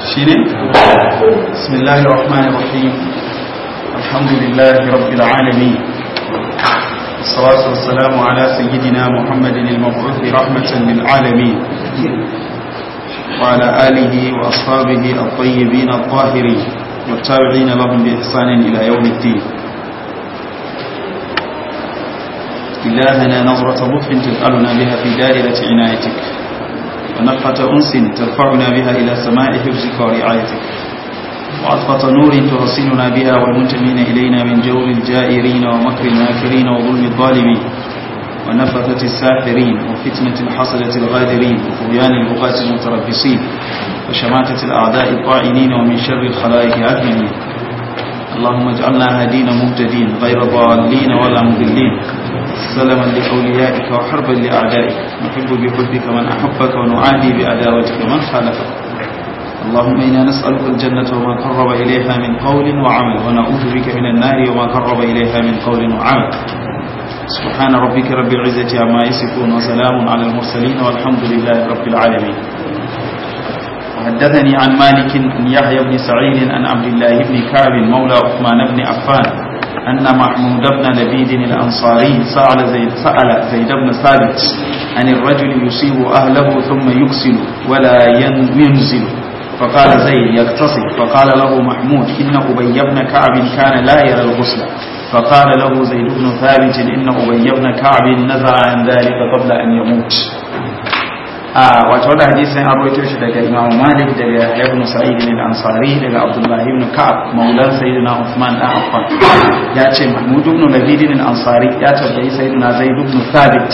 شيني بسم الله الرحمن الرحيم الحمد لله رب العالمين والصلاة والسلام على سيدنا محمد المبعوث رحمة للعالمين وعلى آله وأصحابه الطيبين الطاهرين والتابعين لهم بإحسان إلى يوم الدين إلهنا نظرة لطف تجعلنا بها في دائرة عنايتك ونفحة أنس ترفعنا بها إلى سماء حفظك ورعايتك وعطفة نور ترسلنا بها والمنتمين إلينا من جور الجائرين ومكر الماكرين وظلم الظالمين ونفثة الساحرين وفتنة الحصلة الغادرين وطغيان البغاة المتربصين وشماتة الأعداء الطاعنين ومن شر الخلائق أجمعين اللهم اجعلنا هدين مهتدين غير ضالين ولا مضلين سلما لأوليائك وحربا لأعدائك نحب بحبك من أحبك ونعادي بأداوتك من خالفك اللهم إنا نسألك الجنة وما قرب إليها من قول وعمل ونعوذ بك من النار وما قرب إليها من قول وعمل سبحان ربك رب العزة عما يصفون وسلام على المرسلين والحمد لله رب العالمين حدثني عن مالك بن يحيى بن سعيد عن عبد الله بن كعب مولى عثمان بن عفان أن محمود بن لبيد الأنصاري سأل زيد, سأل زيد بن ثابت عن الرجل يصيب أهله ثم يكسل ولا ينزل فقال زيد يغتصب فقال له محمود إن أبي بن كعب كان لا يرى الغسل فقال له زيد بن ثابت إن أبي بن كعب نزع عن ذلك قبل أن يموت a wato wadda hadisin an roito shi daga imam malik daga ibn sa'id bin ansari daga abdullahi ibn ka'ab maulan sayyidina usman dan affan ya ce mahmud ibn labid bin ansari ya tabbai sayyidina zaid ibn thabit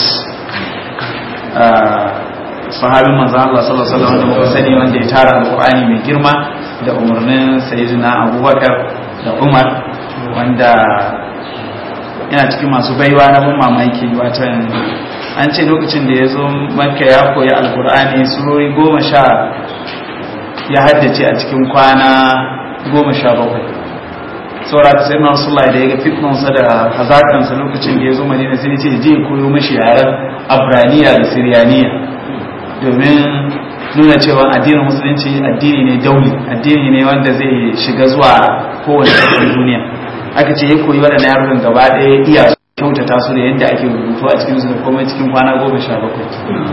sahabin manzo Allah sallallahu alaihi wasallam da muka sani wanda ya tara alqur'ani mai girma da umarnin sayyidina abubakar da umar wanda yana cikin masu baiwa na ban mamaki watan an ce lokacin da ya zo makka ya koyi alkur'ani surori goma sha ya haddace a cikin kwana goma sha bakwai saura ta sai na rasulullah da ya ga fitnansa da hazakansa lokacin da ya zo madina sai ce je koyo mashi yaren abraniya da siriyaniya domin nuna cewa addinin musulunci addini ne dauli addini ne wanda zai shiga zuwa kowace ƙasar duniya aka ce ya koyi waɗannan yarukan gaba ɗaya iya kyautata su da yadda ake rubutu a cikin su da kuma cikin kwana goma sha bakwai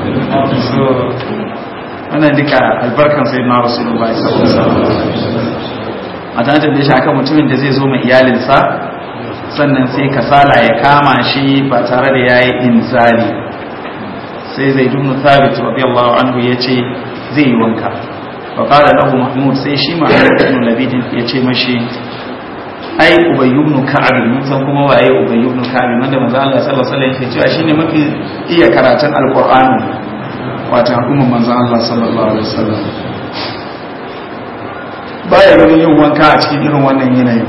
wannan duka albarkan sai na rasulullah sallallahu a tanatar da shi akan mutumin da zai zo mai iyalinsa sannan sai kasala ya kama shi ba tare da yayi inzali sai zai dunu thabit radiyallahu anhu yace zai yi wanka fa qala lahu mahmud sai shi mahmud ibn labid ya ce mashi ai ubay ibn ka'ab mun san kuma waye ubay ibn ka'ab wanda manzo Allah sallallahu alaihi wasallam yake cewa shine mafi iya karatun alqur'ani wato umman manzo Allah sallallahu alaihi wasallam baya yin yin wanka a cikin irin wannan yanayi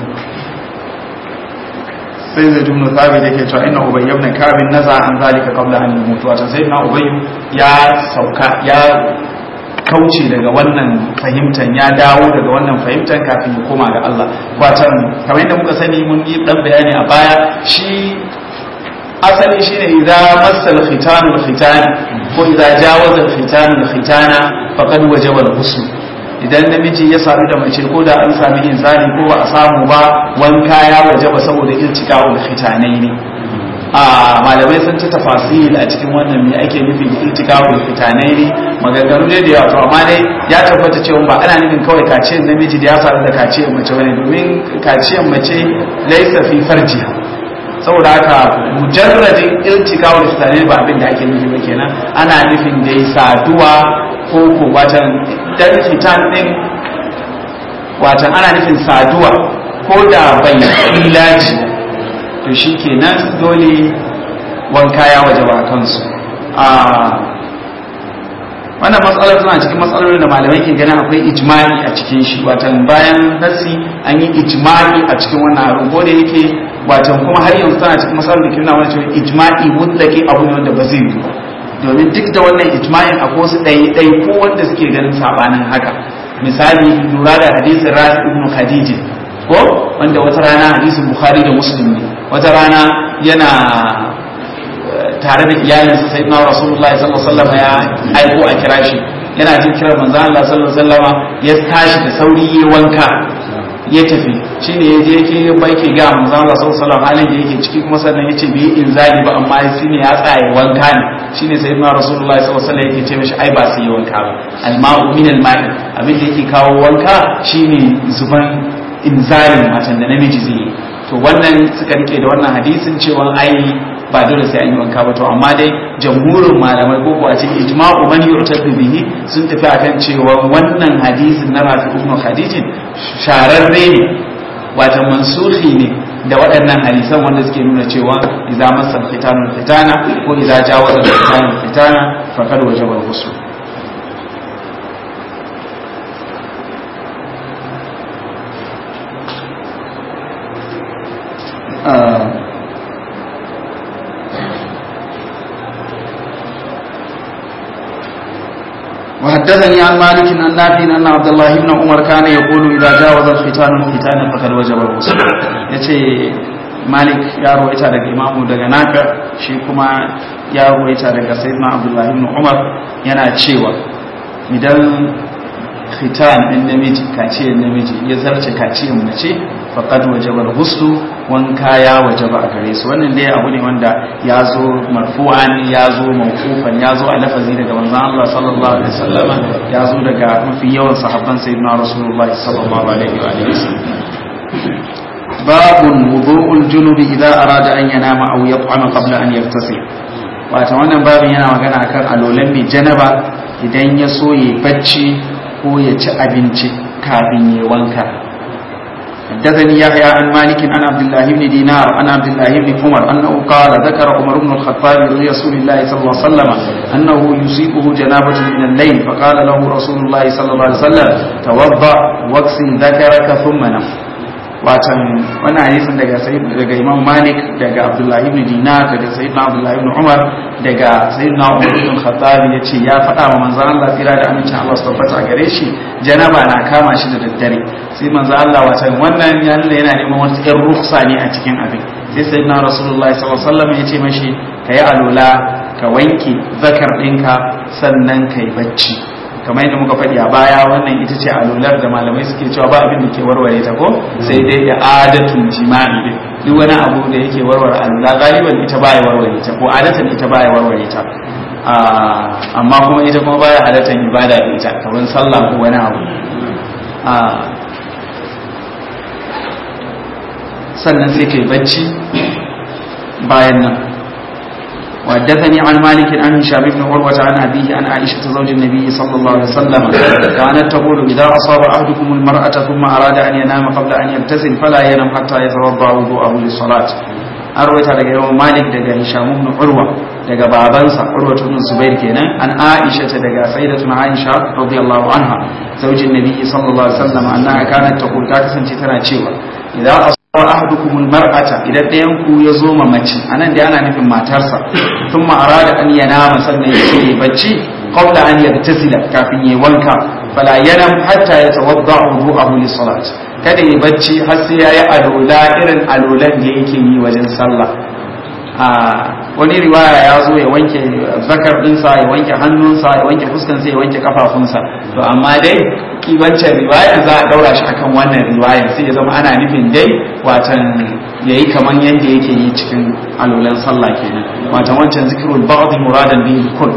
sai zai dumnu thabit yake cewa inna ubay ibn ka'ab naza an zalika qabla an yamut wato sai na ubay ya sauka ya kauce daga wannan fahimtar ya dawo daga wannan fahimtar kafin ya koma ga Allah watan kamar yadda muka sani mun yi dan bayani a baya shi asali shine idza massal khitanu al-khitan ko idza jawaza al-khitanu al-khitana faqad wajaba al-ghusl idan namiji ya sadu da mace ko da an sami inzali ko ba a samu ba wanka ya wajaba saboda iltiqa'ul khitanai ne a malamai sun ci tafasil a cikin wannan me ake nufi da iltikawul fitanai ne maganganu dai da yawa to amma dai ya tabbata cewa ba ana nufin kawai kaciyar namiji da ya faru da kaciyar mace bane domin kaciyar mace laisa fi farjiha saboda haka mujarradin iltikawul fitanai ba abin da ake nufi ba kenan ana nufin dai saduwa ko ko watan dan fitan din watan ana nufin saduwa ko da bai ilaji to shi kenan dole wanka ya waje ba kansu a wannan matsalar tana cikin matsalolin da malamai ke ganin akwai ijma'i a cikin shi watan bayan nasi an yi ijma'i a cikin wannan abin ko da yake watan kuma har yanzu tana cikin matsalar da ke nuna wani cewa ijma'i mutlaki abu ne wanda ba zai yi domin duk da wannan ijma'in akwai wasu ɗaya ko wanda suke ganin sabanin haka misali lura da hadisin rafi ibn khadija ko wanda wata rana hadisin bukhari da muslim ne wata rana yana tare da iyalinsa sai na rasulullahi sallallahu alaihi wasallam ya aiko a kira shi yana jin kiran manzon Allah sallallahu alaihi wasallama ya tashi da sauri ya wanka ya tafi shine ya je yake baike ga manzon Allah sallallahu alaihi wasallam halin da yake ciki kuma sannan yace bai inzali ba amma shine ya tsaya wanka ne shine sayyidina rasulullahi sallallahu alaihi wasallam yake ce mishi ai ba sai yi wanka ba alma'u min alma'i abin da yake kawo wanka shine zuban inzalin matan da namiji zai yi to wannan suka rike da wannan hadisin cewa ai ba dole sai an yi wanka ba to amma dai jamhurin malamai ko a cikin ijma'u man yu'tadu bihi sun tafi akan cewa wannan hadisin na Rafi ibn Khadijin shararre ne wato mansuhi ne da waɗannan hadisan wanda suke nuna cewa idza masal fitanu fitana ko idza jawaza fitanu fitana faqad wajaba al-ghusl وحدثني عن مالك عن نافع ان عبد الله بن عمر كان يقول اذا جاوز الختان الختان فقد وجب الغسل yace malik ya ruwaita daga imamu daga nafi shi kuma ya ruwaita daga sayyidina abdullahi ibn umar yana cewa idan khitan din namiji kaciyar namiji ya zarce kaciyar mace faqad wajaba al-ghusl wanka ya wajaba a gare su wannan dai abu ne wanda ya zo marfu'an ya zo mawqufan ya zo a lafazi daga manzon Allah sallallahu alaihi wasallama ya zo daga mafi yawan sahabban sayyidina rasulullahi sallallahu alaihi wa alihi babun wudu'ul junubi idza arada an yanama aw yat'ama qabla an yaghtasil wato wannan babin yana magana akan alolan mai janaba idan ya so ya bacci ko ya ci abinci kafin ya wanka حدثني يحيى عن مالك عن عبد الله بن دينار عن عبد الله بن عمر انه قال ذكر عمر بن الخطاب لرسول الله صلى الله عليه وسلم انه يصيبه جنابه من الليل فقال له رسول الله صلى الله عليه وسلم توضا واغسل ذكرك ثم نم watan wannan hadisin daga daga Imam Malik daga Abdullah ibn Dinar daga Sayyidina Abdullah ibn Umar daga Sayyidina Umar ibn Khattab yace ya faɗa wa manzon Allah tsira da amincin Allah su tabbata gare shi janaba na kama shi da daddare sai manzon Allah watan wannan ya nuna yana neman wata ƴar ruksa ne a cikin abin sai Sayyidina Rasulullahi sallallahu alaihi wasallam yace mashi kayi alula ka wanke zakar ɗinka sannan kai bacci kamar yadda muka faɗi a baya wannan ita ce alular da malamai suke cewa ba abin da ke warware ta ko sai dai da adatun jima'i din duk wani abu da yake warware alula galiban ita ba ya warware ta ko adatan ita ba ya warware ta amma kuma ita kuma baya halatar ibada da ita kamar sallah ko wani abu sannan sai kai bacci bayan nan وحدثني عن مالك عن هشام بن عروة عن أبيه عن عائشة زوج النبي صلى الله عليه وسلم كانت تقول إذا أصاب أحدكم المرأة ثم أراد أن ينام قبل أن يغتسل فلا ينام حتى يتوضأ وضوءه للصلاة أرويت daga yawan Malik daga Hisham ibn Urwa daga babansa Urwa ibn Zubair kenan an Aisha daga Sayyidatuna Aisha radiyallahu anha zaujin Nabi sallallahu alaihi wasallam annaha kanat taqul ta kasance tana cewa idan wa ahadukumul mar'ata idan ɗayan ku ya zo ma mace anan da ana nufin matarsa thumma arada an yanama sannan ya ce bacci qabla an yagtasila kafin ya wanka fala yanam hatta yatawadda wudu'ahu lis salat kada ya bacci har sai yayi alola irin alolan da yake yi wajen sallah a wani riwaya ya zo ya wanke zakar dinsa ya wanke hannunsa ya wanke fuskansa ya wanke kafafunsa to amma dai kibancin riwaya za a daura shi akan wannan riwaya sai ya zama ana nufin dai watan yayi kaman yanda yake yi cikin alolan sallah kenan watan wancan zikrul ba'd muradan bihi kull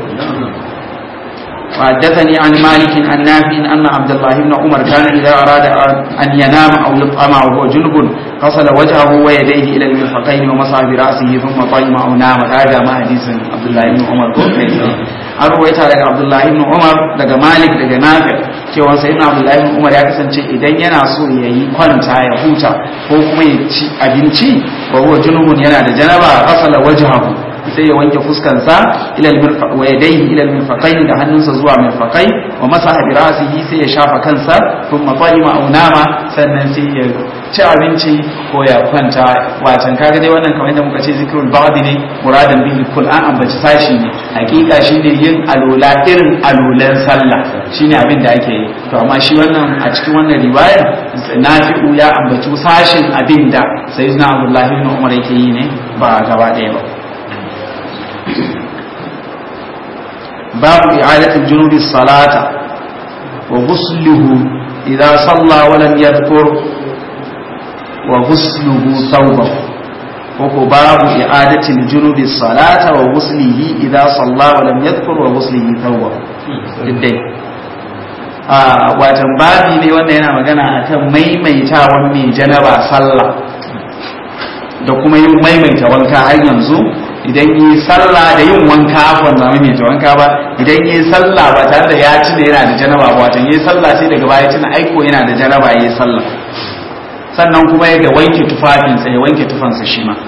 وحدثني عن مالك عن نافع أن عبد الله بن عمر كان إذا أراد أن ينام أو يطعم وهو جنب غسل وجهه ويديه إلى المرفقين ومسح برأسه ثم طيم أو نام هذا ما حديث عبد الله بن عمر an ruwaita daga abdullahi ibn umar daga malik daga nafi cewa sai ibn abdullahi ibn umar ya kasance idan yana so ya yi kwanta ya huta ko kuma ya ci abinci wa huwa junubun yana da janaba asala wajhahu sai ya wanke fuskansa ila al-mirfaq wa yadayhi ila al-mirfaqain da hannunsa zuwa mirfaqai wa masaha bi ra'sihi sai ya shafa kansa thumma qalima aw nama sannan sai ya ci abinci ko ya kwanta wacan kaga dai wannan kamar yadda muka ce zikrul ba'd ne muradan bihi kul an ambaci sashi ne hakika shine yin alola irin alolan sallah shine abin da ake yi to amma shi wannan a cikin wannan riwayar nafi'u ya ambaci sashin abin da sayyidina abdullahi ibn umar yake yi ne ba gaba ɗaya ba babu i'adatul junubi salata wa ghusluhu idza salla wa lam yadhkur wa ghusluhu thawbahu ko babu i'adatul junubi salata wa ghuslihi idza salla wa lam yadhkur wa ghuslihi thawbahu diddai a watan babi ne wanda yana magana akan maimaitawan mai janaba sallah da kuma yin maimaita wanka har yanzu idan yi sallah da yin wanka afwan ba maimaita wanka ba idan yi sallah ba tare da ya tuna yana da janaba ba watan yi sallah sai daga baya tuna aiko yana da janaba yi sallah sannan kuma ya ga wanke tufafinsa ya wanke tufansa shi ma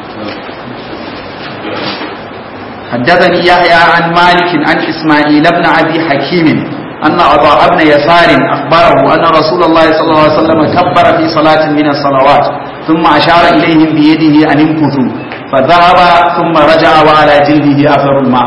حدثني يحيى عن مالك عن إسماعيل بن أبي حكيم أن أضاء بن يسار أخبره أن رسول الله صلى الله عليه وسلم كبر في صلاة من الصلوات ثم أشار إليهم بيده أن امكثوا فذهب ثم رجع وعلى جلده أثر الماء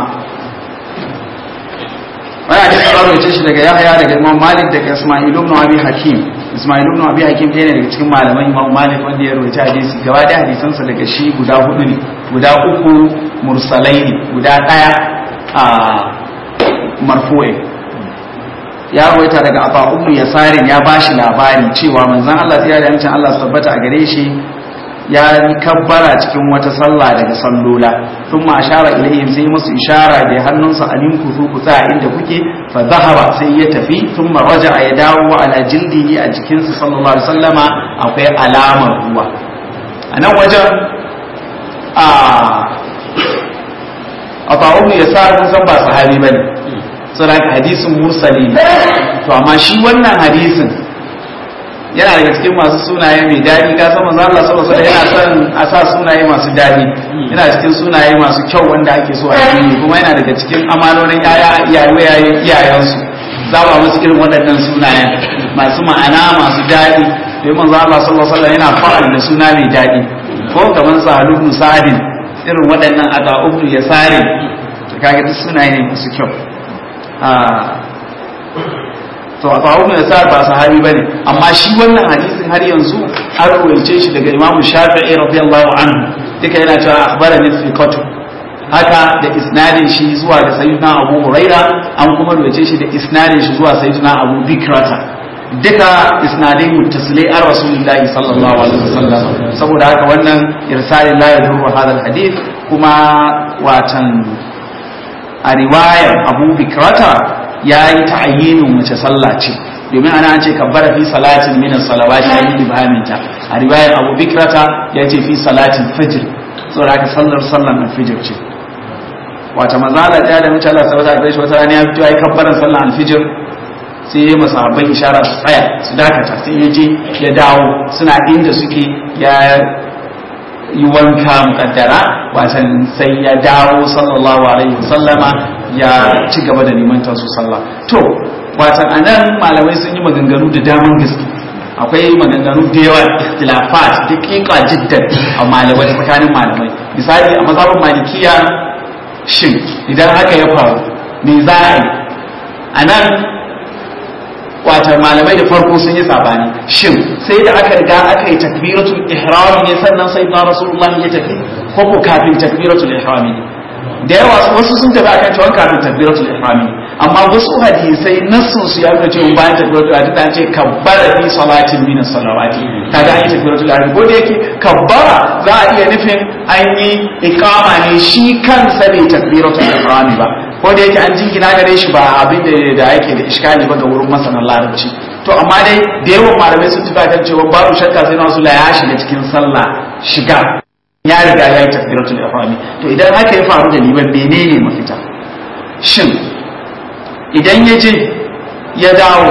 wani hadisi ya rawaita shi daga Yahya daga Imam Malik daga Isma'il ibn Abi Hakim Isma'il ibn Abi Hakim ɗaya ne daga cikin malaman Imam Malik wanda ya rawaita hadisi gaba da hadisansa daga shi guda hudu ne guda uku mursalai ne guda ɗaya a marfu'i ya rawaita daga Abu Ummu Yasarin ya bashi labari cewa manzon Allah ya da yancin Allah tabbata a gare shi ya yi kabbara cikin wata sallah daga sallola sun ma ashara ilayhim sai musu ishara da hannunsa alim ku zu ku tsaya inda kuke fa zahaba sai ya tafi sun ma raja ya dawo ala jildihi a jikinsa sallallahu alaihi wasallama akwai alamar ruwa a nan wajen a a ta'umu ya sa kun san ba sahabi bane saboda hadisin mursali to amma shi wannan hadisin yana daga cikin masu sunaye mai daɗi ka san manzo Allah sallallahu alaihi yana son a sa sunaye masu daɗi yana cikin sunaye masu kyau wanda ake so a yi kuma yana daga cikin amanonin yaya iyaye iyayensu zaba musu irin waɗannan sunayen masu ma'ana masu daɗi sai manzo Allah sallallahu alaihi yana fa'al da suna mai daɗi ko kaman Sa'ad ibn Sa'id irin waɗannan aga ubnu yasari kaga duk sunaye ne masu kyau to a tsawo mai sa ba sahabi bane amma shi wannan hadisin har yanzu an rawaice shi daga imamu shafi'i radiyallahu anhu duka yana cewa akhbarani thiqatu haka da isnadin shi zuwa ga sayyidina abu huraira an kuma rawaice shi da isnadin shi zuwa sayyidina abu bikrata duka isnadai muttasilai an rasulullahi sallallahu alaihi wasallam saboda haka wannan irsalin la yadurru hadha alhadith kuma watan a riwayar abu bikrata ya yi ta'ayyinin wace sallah ce domin ana an ce kabbara fi salatin min salawati ya yi ibhaminta a riwayar Abu Bikrata ya ce fi salatin fajr saboda haka sallar sallar alfijir ce wata mazala ta da mace Allah sabata da shi wata rana ya fito ya yi kabbaran sallar alfijir sai ya masa habban ishara su tsaya su dakata sai ya je ya dawo suna inda suke ya yi wanka mukaddara watan sai ya dawo sallallahu alaihi wasallama ya ci gaba da limantar su sallah to watan anan malamai sun yi maganganu da daman gaske akwai maganganu da yawa ikhtilafat daqiqa jiddan a malamai tsakanin malamai misali a mazhabin malikiya shin idan haka ya faru me za a yi anan wata malamai da farko sun yi sabani shin sai da aka riga aka yi takbiratul ihram ne sannan sai na rasulullah ya tafi ko ko kafin takbiratul ihram ne da yawa wasu sun tafi akan cewa kafin takbiratul ihram ne amma wasu hadisai nassun su ya nuna cewa bayan takbiratul ihram ta ce kabbara fi salatin min salawati kaga an yi takbiratul ihram ko da yake kabbara za a iya nufin an yi iqama ne shi kansa bai takbiratul ihram ba ko da yake an jingina gare shi ba abin da yake da iskali ba ga wurin masanan larabci to amma dai da yawan malamai sun tafi kan cewa babu shakka sai nasu la ya shiga cikin sallah shiga ya riga ya yi takbiratul ihrami to idan haka ya faru da liban menene mafita shin idan ya je ya dawo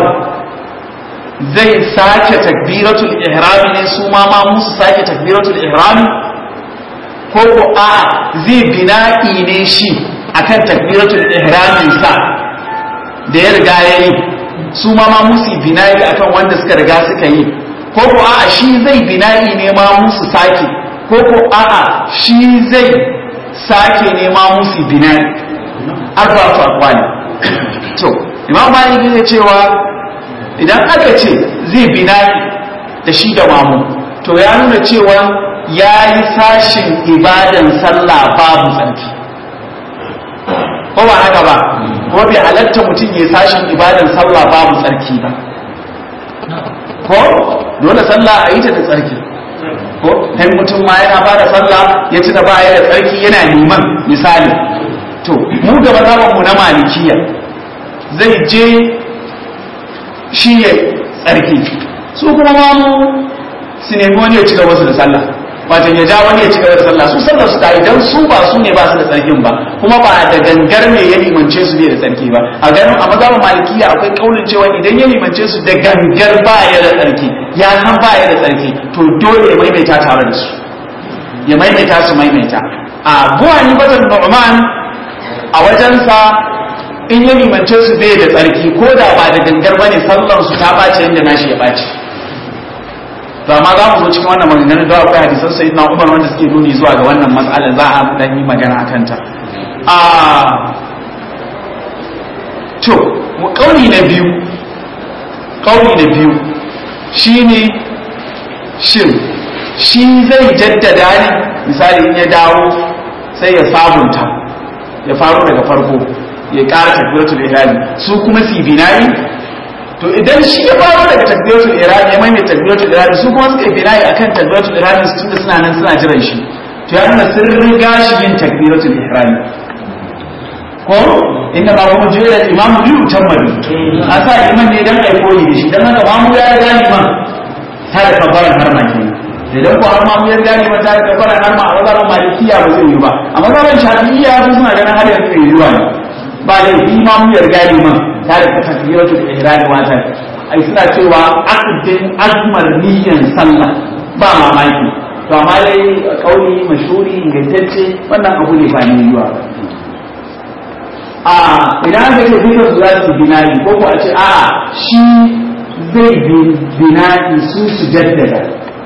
zai sake takbiratul ihrami ne su ma ma musu sake takbiratul ihrami ko ko a zai bina'i ne shi akan takbiratul ihramin sa da ya riga ya yi su ma ma musu bina'i akan wanda suka riga suka yi ko ko a'a shi zai bina'i ne ma musu sake ko ko a'a shi zai sake ne ma musu bina'i arba'atu aqwali to imam malik ne cewa idan aka ce zai bina'i da shi da mamu to ya nuna cewa ya yi sashin ibadan sallah babu tsarki ko ba haka ba ko bai halatta mutum ya sashin ibadan sallah babu tsarki ba ko dole sallah a yi ta da tsarki ko dan mutum ma yana fara sallah ya tuna ba ya da tsarki yana liman misali to mu da mazhaban mu na malikiya zai je shi ya tsarki su kuma ma mu su nemi wani ya ci gaba su da sallah wato ya ja wani ya ci gaba da sallah su sallar su tayi dan su ba su ne ba su da tsarkin ba kuma ba da gangar ne ya limance su ne da tsarki ba a ganin a mazhabin malikiya akwai kaulin cewa idan ya limance su da gangar ba ya da tsarki ya san ba ya da tsarki to dole ya maimaita tare da su ya maimaita su maimaita a buwa ni bazan nu'man a wajensa in ya limance su bai da tsarki ko da ba da gangar bane sallar su ta bace yadda nashi ya bace to amma za mu zo cikin wannan maganganun da akwai hadisan sayyidina Umar wanda suke nuni zuwa ga wannan matsalar za a dan yi magana akan ta a to mu kauli na biyu kauli na biyu shine shin shi zai jaddada ne misali in ya dawo sai ya sabunta ya faru daga farko ya ƙara takbiratul ihrami su kuma su binayi to idan shi ya faro daga takbiratul ihrami ya mai takbiratul ihrami su kuma suka yi binayi akan takbiratul ihrami su tunda suna nan suna jiran shi to ya nuna sun riga shi yin takbiratul ihrami ko inda ba mu jira imam bi utammadu a sa iman ne dan ai koyi da shi dan haka mamu ya riga liman ta da kabbaran har ma kenan idan ko har mamu ya riga liman ta da kabbaran har ma a wazaran malikiya ba zai yi ba a wazaran shafi'iyya su suna ganin har yanzu bai yi ba ba da imamu ya riga liman ta da takbiratul ihram wata ai suna cewa aqdin azmar niyyan sallah ba mamaki to amma dai kauli mashhuri ingantacce wannan abu ne ba ne yiwa a idan ka ce duka su za su binayi ko ko a ce a shi zai binayi su su jaddada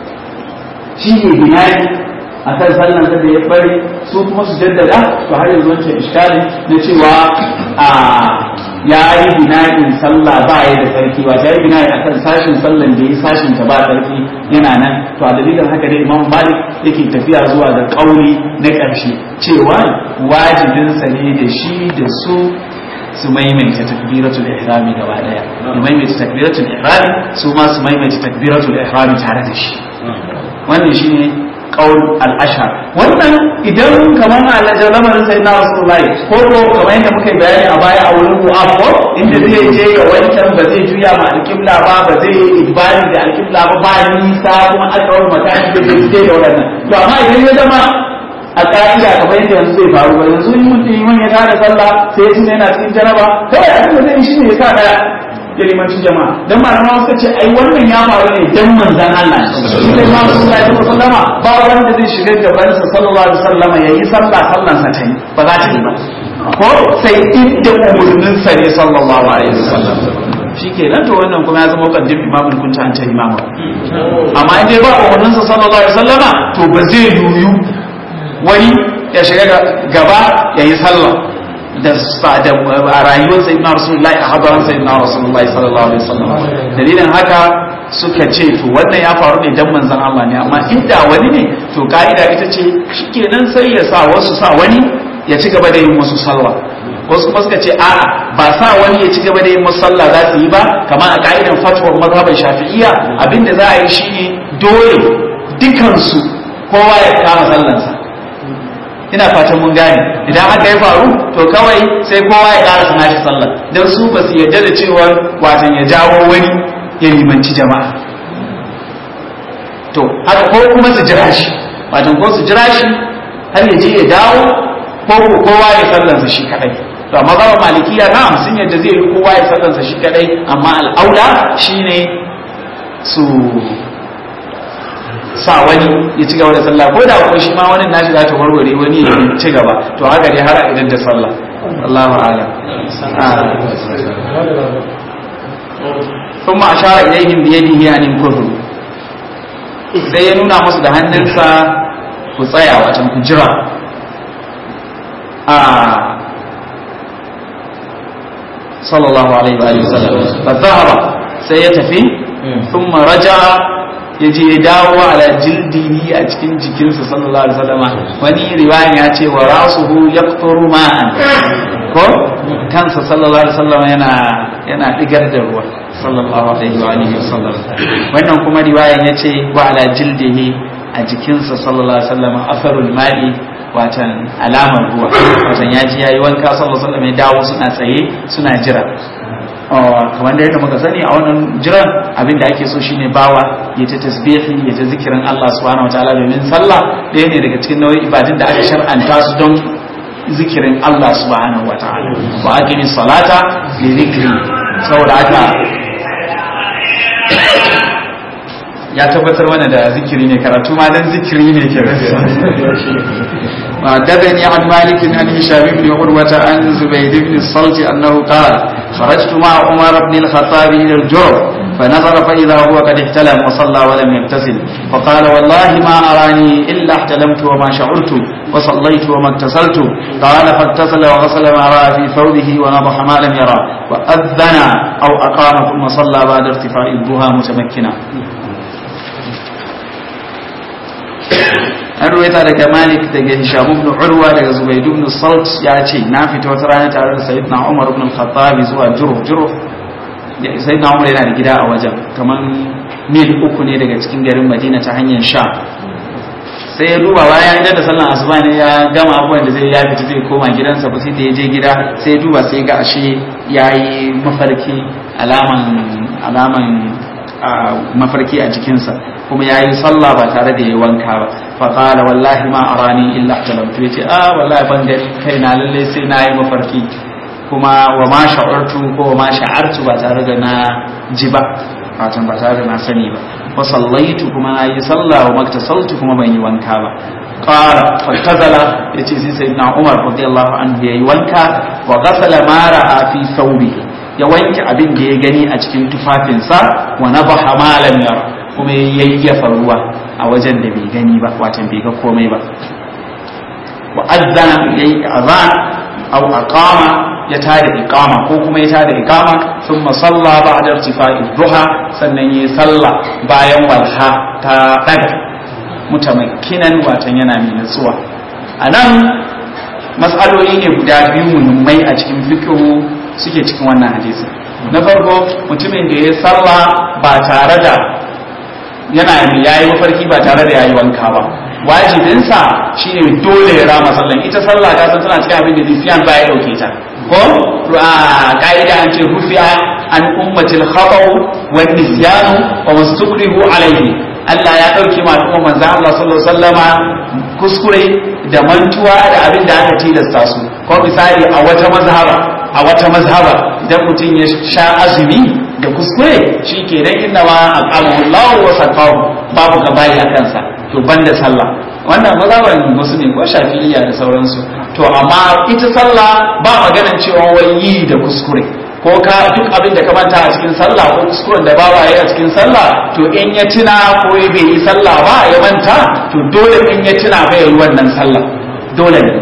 shi ne binayi a kan sallan da ya bari su kuma su jaddada to har yanzu wancan iskalin na cewa a ya yi bina'in sallah ba ya da sarki ba ya yi bina'i akan sashin sallan da ya sashin ta ba sarki yana nan to a dalilin haka dai imam malik yake tafiya zuwa ga kauli na ƙarshe cewa wajibinsa ne da shi da su su maimaita takbiratul ihrami gaba daya ya maimaita takbiratul ihrami su ma su maimaita takbiratul ihrami tare da shi wannan shine qaul al-ashar wannan idan kamar a lamarin sai na rasulullahi ko ko kamar yadda muka bayani a baya a wurin mu'afo inda zai je ga wancan ba zai juya ma alƙibla ba ba zai yi ibadi da alƙibla ba ba nisa kuma aka wani makani da zai je da waɗannan to amma idan ya zama a ka'ida kamar yadda yanzu zai faru ba yanzu in mutum yi ya tada sallah sai ya tuna yana cikin jaraba kawai abin da zai yi shine ya sa daya ya limanci jama'a dan malama suka ce ai wannan ya faru ne dan manzon Allah shi dai ma sun ga ta sallama ba wanda zai shiga gaban sa sallallahu alaihi wasallama yayi sallah sallan sa ta yi ba za ta yi ba ko sai inda umurnin sa ne sallallahu alaihi wasallam shikenan to wannan kuma ya zama kaddim imamul kunta an ta imama amma in dai ba umurnin sa sallallahu alaihi wasallama to ba zai yuyu wani ya shiga gaba ya yi sallah da a rayuwar sai na rasulullahi a hadarin sai na rasulullahi sallallahu alaihi wasallam dalilin haka suka ce to wannan ya faru ne dan manzon Allah ne amma inda wani ne to ka'ida ita ce shikenan sai ya sa wasu sa wani ya ci gaba da yin wasu sallah wasu kuma suka ce a'a ba sa wani ya ci gaba da yin wasu sallah za su yi ba kamar a ka'idan fatwar mazhaban shafi'iyya abinda za a yi shine dole dukansu kowa ya kama sallansa ina fatan mun gane idan haka ya faru to kawai sai kowa ya ƙara sana shi sallah don su ba su yarda da cewa watan ya jawo wani ya limanci jama'a to haka ko kuma su jira shi watan ko su jira shi har ya je ya dawo ko ko kowa ya sallansa shi kadai to amma ba malikiya na sun yadda zai yi kowa ya sallansa shi kadai amma al'aula shine su sa wani ya ci gaba da sallah ko da kuma shi ma wani nashi za ta warware wani ya ci gaba to haka dai har a idan da sallah Allahu a'lam ثم أشار إليهم بيده أن ينكثوا sai ya nuna musu da hannunsa ku tsaya wacan ku jira a sallallahu alaihi wa sallam fa zahaba sai ya tafi thumma raja'a ya je ya dawo ala jildihi a cikin jikinsa sallallahu alaihi wasallama wani riwayan ya ce wa rasuhu yaqturu ma'an ko kansa sallallahu alaihi wasallama yana yana digar da ruwa sallallahu alaihi wa alihi wasallam wannan kuma riwayan ya ce wa ala jildihi a jikinsa sallallahu alaihi wasallama asarul ma'i watan alamar ruwa watan ya ji yayi wanka sallallahu alaihi wasallam ya dawo suna tsaye suna jira kamar da yadda muka sani a wannan jiran abin da ake so shine bawa ya ta tasbihi ya ta zikirin Allah subhanahu wataala domin sallah ɗaya ne daga cikin nau'in ibadun da aka shar'anta su don zikirin Allah subhanahu wataala wa aqimi salata li zikri saboda haka ya tabbatar mana da zikiri ne karatu ma dan zikiri ne ke وحدثني عن مالك عن هشام بن عروة عن زبيد بن الصلت أنه قال خرجت مع عمر بن الخطاب إلى الجرف فنظر فإذا هو قد احتلم وصلى ولم يغتسل فقال والله ما أراني إلا احتلمت وما شعرت وصليت وما اغتسلت قال فاغتسل وغسل ما رأى في ثوبه ونضح ما لم يرى وأذن أو أقام ثم صلى بعد ارتفاع الضحى متمكنا an ruwaita daga malik daga hisham ibn urwa daga zubayd ibn salt ya ce na fita wata rana tare da sayyidina umar ibn al-khattab zuwa juruf juruf sayyidina umar yana da gida a wajen kaman mil uku ne daga cikin garin madina ta hanyar sha sai ya duba bayan idan da sallan asuba ne ya gama abubuwan da zai ya fita zai koma gidansa ba sai da ya je gida sai ya duba sai ga ashe yayi mafarki alaman alaman mafarki a jikinsa kuma ya yi sallah ba tare da ya wanka ba faƙala wallahi ma a rani illa talamtu ya ce a wallahi ban gani kai na lallai sai na yi mafarki kuma wa ma sha'artu ko wa ma sha'artu ba tare da na ji ba fatan ba tare da na sani ba wa sallaitu kuma na yi sallah wa maktasaltu kuma ban yi wanka ba qala fatazala yace sai sayyidina umar radiyallahu anhu yayi wanka wa ghasala ma ra'a fi thawbihi ya wanke abin da ya gani a cikin tufafinsa wa nabaha ma lam yara kuma ya yayyafa ruwa a wajen da bai gani ba watan bai ga komai ba wa azzana yayi azan aw aqama ya tada iqama ko kuma ya tada iqama thumma salla ba'da irtifa'i duha sannan yayi salla bayan walha ta daga mutamakkinan watan yana mai nutsuwa anan mas'aloli ne guda biyu muhimmai a cikin fiqhu suke cikin wannan hadisi na farko mutumin da ya salla ba tare da yana yayi mafarki ba tare da yayi wanka ba wajibinsa shine dole ya rama sallan ita sallah ta san tana cikin abin da nisyan ba ya dauke ta ko a ka'ida an ce rufi'a an ummatil khata'u wan nisyanu wa mastukrihu alayhi Allah ya dauke ma al'umma manzo Allah sallallahu alaihi wasallama kuskure da mantuwa da abin da aka tilasta su ko misali a wata mazhaba a wata mazhaba idan mutum ya sha azumi da kuskure shi ke nan inda ma al'amullahu wa sakahu babu gabayi a kansa to banda sallah wannan mazhaban wasu ne ko shafi'iyya da sauransu to amma ita sallah ba maganan cewa wai yi da kuskure ko ka duk abin da ka manta a cikin sallah ko kuskuren da bawa ya a cikin sallah to in ya tuna ko bai yi sallah ba ya manta to dole in ya tuna bai yi wannan sallah dole ne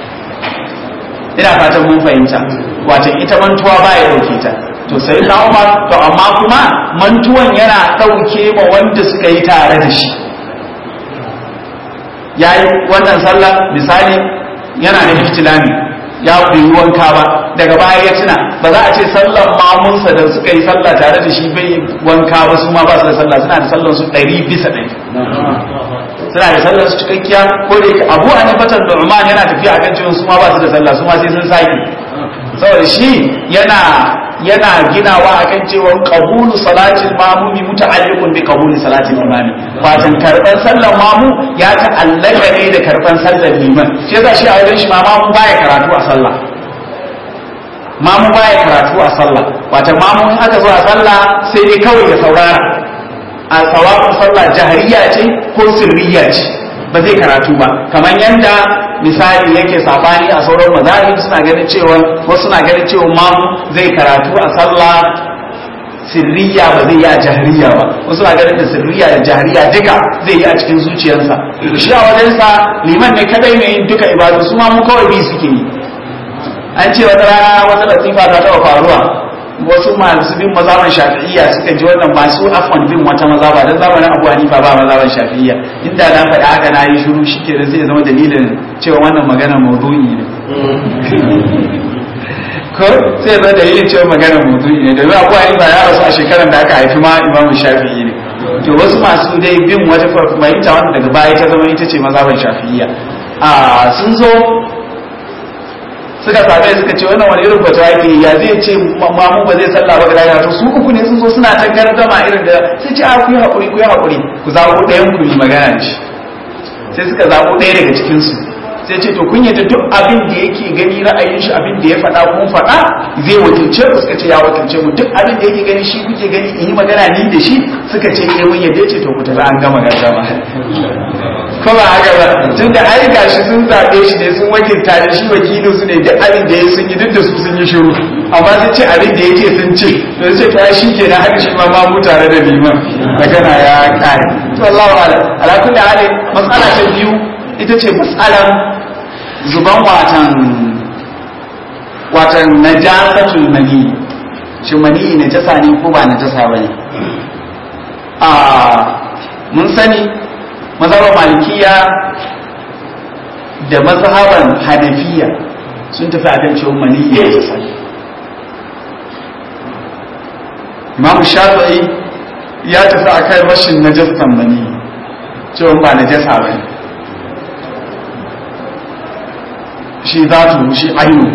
ina fatan mun fahimta wato ita mantuwa ba ya dauke ta to sai na umar to amma kuma mantuwan yana dauke ma wanda suka yi tare da shi yayi wannan sallah misali yana da ihtilami ya bai wanka ba daga baya ya tuna ba za a ce sallan mamunsa da suka yi sallah tare da shi bai wanka ba su ma ba su da sallah suna da sallan su ɗari bisa ɗari suna da sallar su cikakkiya ko da yake abu an fatar da Umar yana tafiya akan cewa su ma ba su da sallah su ma sai sun sake saboda shi yana yana ginawa akan cewa qabulu salatil mamumi muta'alliqun bi qabuli salatil imami fatan karban sallar mamu ya ta'allaka ne da karban sallar liman shi yasa shi a wajen shi ma mamu baya karatu a sallah mamu baya karatu a sallah watan mamu in aka zo a sallah sai dai kawai ya saurara a sawabin sallah jahariya ce ko sirriya ce ba zai karatu ba kamar yadda misali yake sabani a sauran mazahib suna ganin cewa wasu suna ganin cewa mamu zai karatu a sallah sirriya ba zai yi a jahariya ba wasu suna ganin da sirriya da jahariya duka zai yi a cikin zuciyarsa shi a wajensa liman ne kadai mai yin duka ibadu su ma mu kawai bi suke yi an ce wata rana wata latifa ta taba faruwa wasu masu bin mazaban shafi'iyya suka ji wannan masu afon bin wata mazaba don zamanin abu hanifa ba mazaban shafi'iyya inda na faɗi haka na yi shiru shi ke zai zama dalilin cewa wannan magana maudu'i ne ko sai zama dalilin cewa magana maudu'i ne domin abu hanifa ya rasu a shekarar da aka haifi ma imamu shafi'i ne to wasu masu dai bin wata fahimta wanda daga baya ta zama ita ce mazaban shafi'iyya a sun zo suka same suka ce wannan wani irin fata yake ya zai ce mamu ba zai sallah ba ga to su uku ne sun zo suna ta gardama irin da sai ce a ku yi haƙuri ku yi haƙuri ku zaɓo ɗayan ku yi magana da shi sai suka zaɓo ɗaya daga cikin su sai ce to kun yadda duk abin da yake gani ra'ayin shi abin da ya faɗa kun faɗa zai wakilce ku suka ce ya wakilce mu duk abin da yake gani shi kuke gani in yi magana ni da shi suka ce eh mun yadda ce to ku tafi an gama gardama ko ba haka ba tun da ai gashi sun zaɓe shi ne sun wakilta da shi wakilin su ne duk abin da ya sun yi duk da su sun yi shiru amma sun ce abin da ya ce sun ce to sai ta shi ke na haka shi ma mu tare da liman magana ya kare to Allah wa ala ala kulli hali mas'ala ta biyu ita ce mas'alan zuban watan watan najasatul mani shi mani najasa ne ko ba najasa bane a mun sani mazhabar malikiya da mazhaban hanafiya sun tafi a kan cewa mani ya jasa imam shafi'i ya tafi a kan rashin najasan mani cewa ba najasa ba shi za tu shi ainu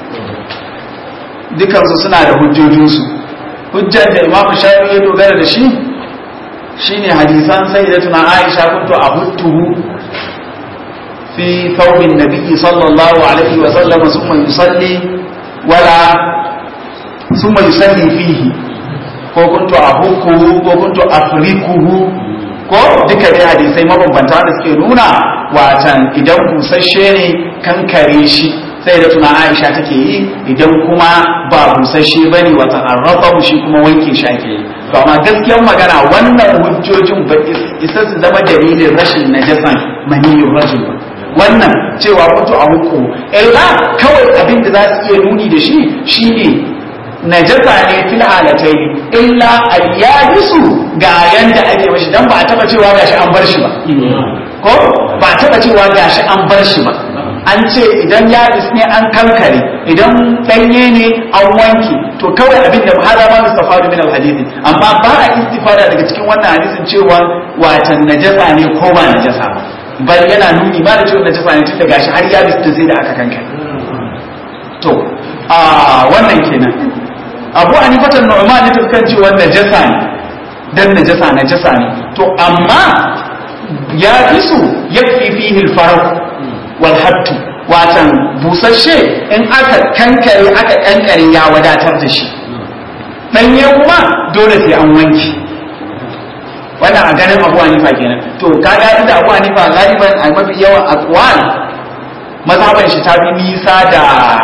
dukansu suna da hujjojinsu hujjar da imam shafi'i ya dogara da shi shine hadisan sayyidatuna Aisha kuntu ahuttuhu fi thawbin nabiyyi sallallahu alaihi wa sallam thumma yusalli wala thumma yusalli fihi ko kuntu ahukkuhu ko kuntu afrikuhu ko duka dai hadisai mabambanta da suke nuna watan idan busasshe ne kankare shi sai da tuna Aisha take yi idan kuma ba busasshe bane watan arrafa shi kuma wanke shi ake yi to amma gaskiyar magana wannan hujjojin ba isa su zama dalilin rashin najasan maniyyar rajul ba wannan cewa mutu a hukumu illa kawai abin da za su iya nuni da shi shine najasa ne fil halatai illa al-yabisu ga yanda ake mashi dan ba a taba cewa gashi an bar shi ba ko ba a taba cewa gashi an bar shi ba an ce idan yabis ne an kankare idan danye ne an wanke to kawai abin da hada ma mustafadu min al-hadisi amma ba a istifada daga cikin wannan hadisin cewa watan najasa ne ko ba najasa ba bal yana nuni ba da cewa najasa ne tun da gashi har yabis ta sai da aka kankare to a wannan kenan abu a nifatan nu'man ne tafkan cewa najasa ne dan najasa najasa ne to amma ya fi su yakfi fihi al-farq wal hattu watan busasshe in aka kankare aka kankare ya wadatar da shi danye kuma dole sai an wanki wannan a ganin abu hanifa kenan to kaga inda abu hanifa galiban a mafi yawan aqwal mazhaban shi ta fi nisa da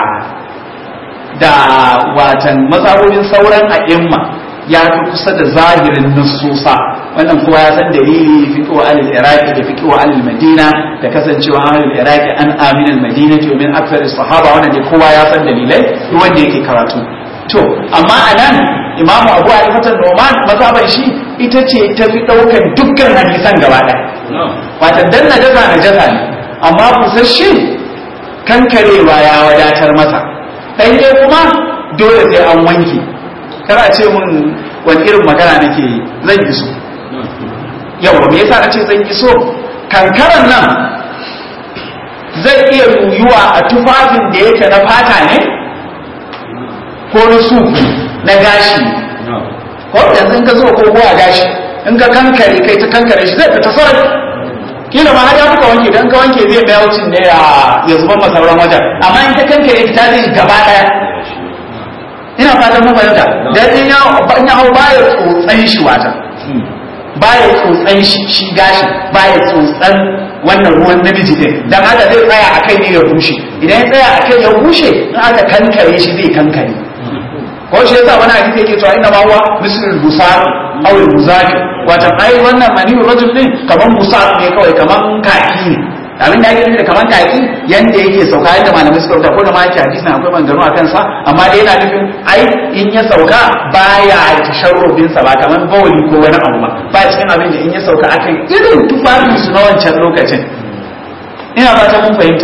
da watan mazhabobin sauran a'imma ya fi kusa da zahirin nususa wannan kowa ya san dalili fiqhu alil iraqi da fiqhu alil madina da kasancewa alil iraqi an amin al madina to min akthar sahaba wannan dai kowa ya san dalilai duk wanda yake karatu to amma anan imamu abu hanifa noman mazhaban shi ita ce ta fi daukan dukkan hadisan gaba ɗaya wata dan najasa najasa ne amma busasshe kankarewa ya wadatar masa ɗanye kuma dole sai an wanke kana ce mun wani irin magana nake zan yi so yawa me yasa nace zan yi so kankaran nan zai iya yuyuwa a tufafin da yake na fata ne ko na su na gashi ko yanzu in ka zo ko a gashi in ka kankare kai ta kankare shi zai fita sarai kila ma har ya fuka wanke dan ka wanke zai mai wucin ne ya zuba masauran wajen amma in ka kankare ta zai gaba daya ina fatan mun fahimta dan in ya in ya hau baya tsotsan shi wata baya tsotsan shi shi gashi baya tsotsan wannan ruwan namiji din dan haka zai tsaya akai ne ya bushe idan ya tsaya akai ya bushe in aka kankare shi zai kankare ko shi yasa wani hadisi yake cewa inna ma huwa mislul busar aw al buzari wata ai wannan mani rajul din kaman busar ne kawai kaman kaki ne abin da ake nufi da kaman kaki yanda yake sauka yadda malamai suka rubuta ko da ma yake hadisi na akwai maganganu a kansa amma dai yana nufin ai in ya sauka baya tasharrubin sa ba kaman bawali ko wani abu ba ba cikin abin da in ya sauka akan irin tufafin su na wancan lokacin ina ba ta mun fahimta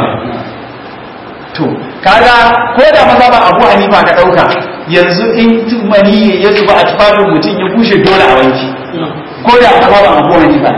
to kaga ko da maza ba abu hanifa ka dauka yanzu in tumani ya zuba a tufafin mutum ya bushe dole a wanki ko da maza ba abu hanifa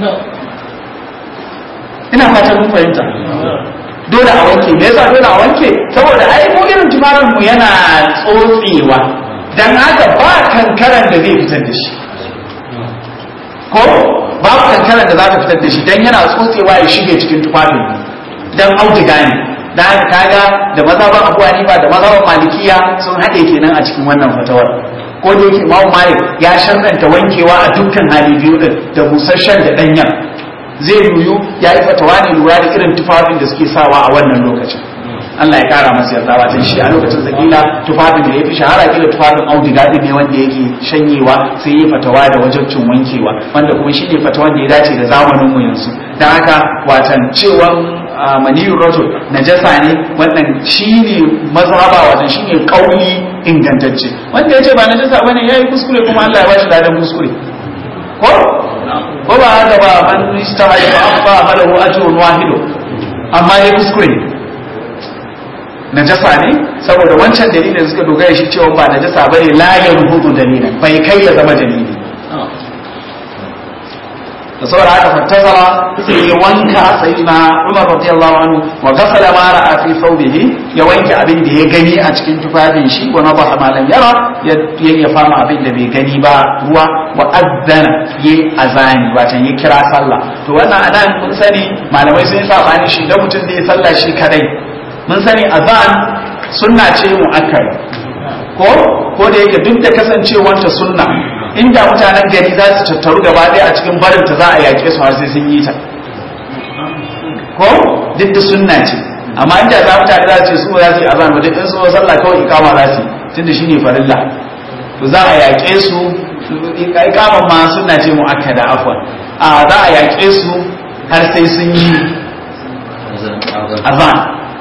ina fata mun fahimta dole a wanke me yasa dole a wanke saboda ai mu irin tufafin mu yana tsotsewa dan haka ba kankaran da zai fitar da shi ko babu kankaran da za ta fitar da shi dan yana tsotsewa ya shige cikin tufafin dan auduga ne da haka kaga da mazhaban Abu Hanifa da mazhaban Malikiya sun haɗe kenan a cikin wannan fatawar ko da yake Imam Malik ya sharranta wankewa a dukkan hali biyu din da busasshen da danyen zai yuyu ya yi fatawa ne lura da irin tufafin da suke sawa a wannan lokacin Allah ya kara masa yarda watan shi a lokacin zakila tufafin da ya fi shahara kila tufafin auduga din ne wanda yake shanyewa sai ya fatawa da wajen cin wankewa wanda kuma shi ne fatawan da ya dace da zamanin mu yanzu dan haka watan cewan maniyur rajul najasa ne wannan shine mazhaba watan shine kauli ingantacce wanda yace ba najasa bane yayi kuskure kuma Allah ya bashi ladan kuskure ko ko ba haka ba man istama ya fa falahu ajrun wahidu amma yayi kuskure najasa ne saboda wancan dalilin suka dogara shi cewa ba najasa bane la yanhudu dalilan bai kai ya zama dalili da saboda haka fattasara sai ya wanka sai na Umar radiyallahu anhu wa ghasala ma ra'a fi thawbihi ya wanke abin da ya gani a cikin tufafin shi wa nadaha ma lam yara ya ya fama abin da bai gani ba ruwa wa azzana ya azani wato ya kira sallah to wannan anan mun sani malamai sun sabani shi da mutum da ya sallah shi kadai mun sani azan sunna ce mu'akkad ko ko da yake duk da kasancewanta sunna inda mutanen gari za su tattaru gaba ɗaya a cikin barin ta za a yaƙe su har sai sun yi ta ko duk da sunna ce amma inda za mutane za su ce su za su yi azan ba duk in su sallah kawai ikama za su tunda shine farilla to za a yaƙe su ikaman ma sunna ce mu'akkada afwan a za a yaƙe su har sai sun yi azan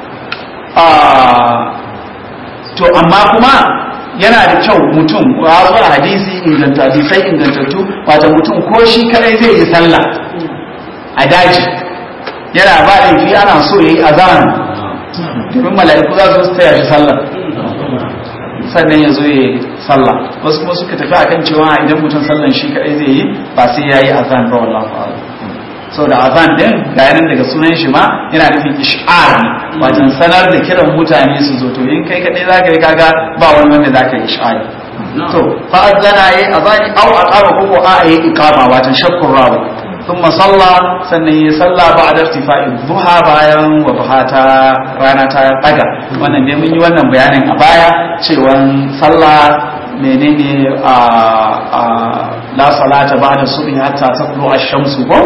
to amma kuma yana da kyau mutum ya zo a hadisi inganta hadisai ingantattu wata mutum ko shi kadai zai yi sallah a daji yana ba laifi ana so ya yi azan domin mala'iku za su taya shi sallah sannan ya zo ya yi sallah wasu kuma suka tafi akan cewa idan mutum sallan shi kadai zai yi ba sai ya yi azan ba wallahu a'lam so da azan din ga yanan daga sunan shi ma yana nufin ish'ar ne wajen sanar da kiran mutane su zo to in kai kadai zaka yi kaga ba wani wanda zaka yi ish'ari to fa azana yi azani aw aqama ko a yi iqama wajen shakkun rawi thumma salla sannan yi salla ba'da irtifa'i duha bayan wa ta rana ta daga wannan dai mun yi wannan bayanin a baya cewa sallah menene a la salata ba'da subhi hatta tatlu ash-shamsu ko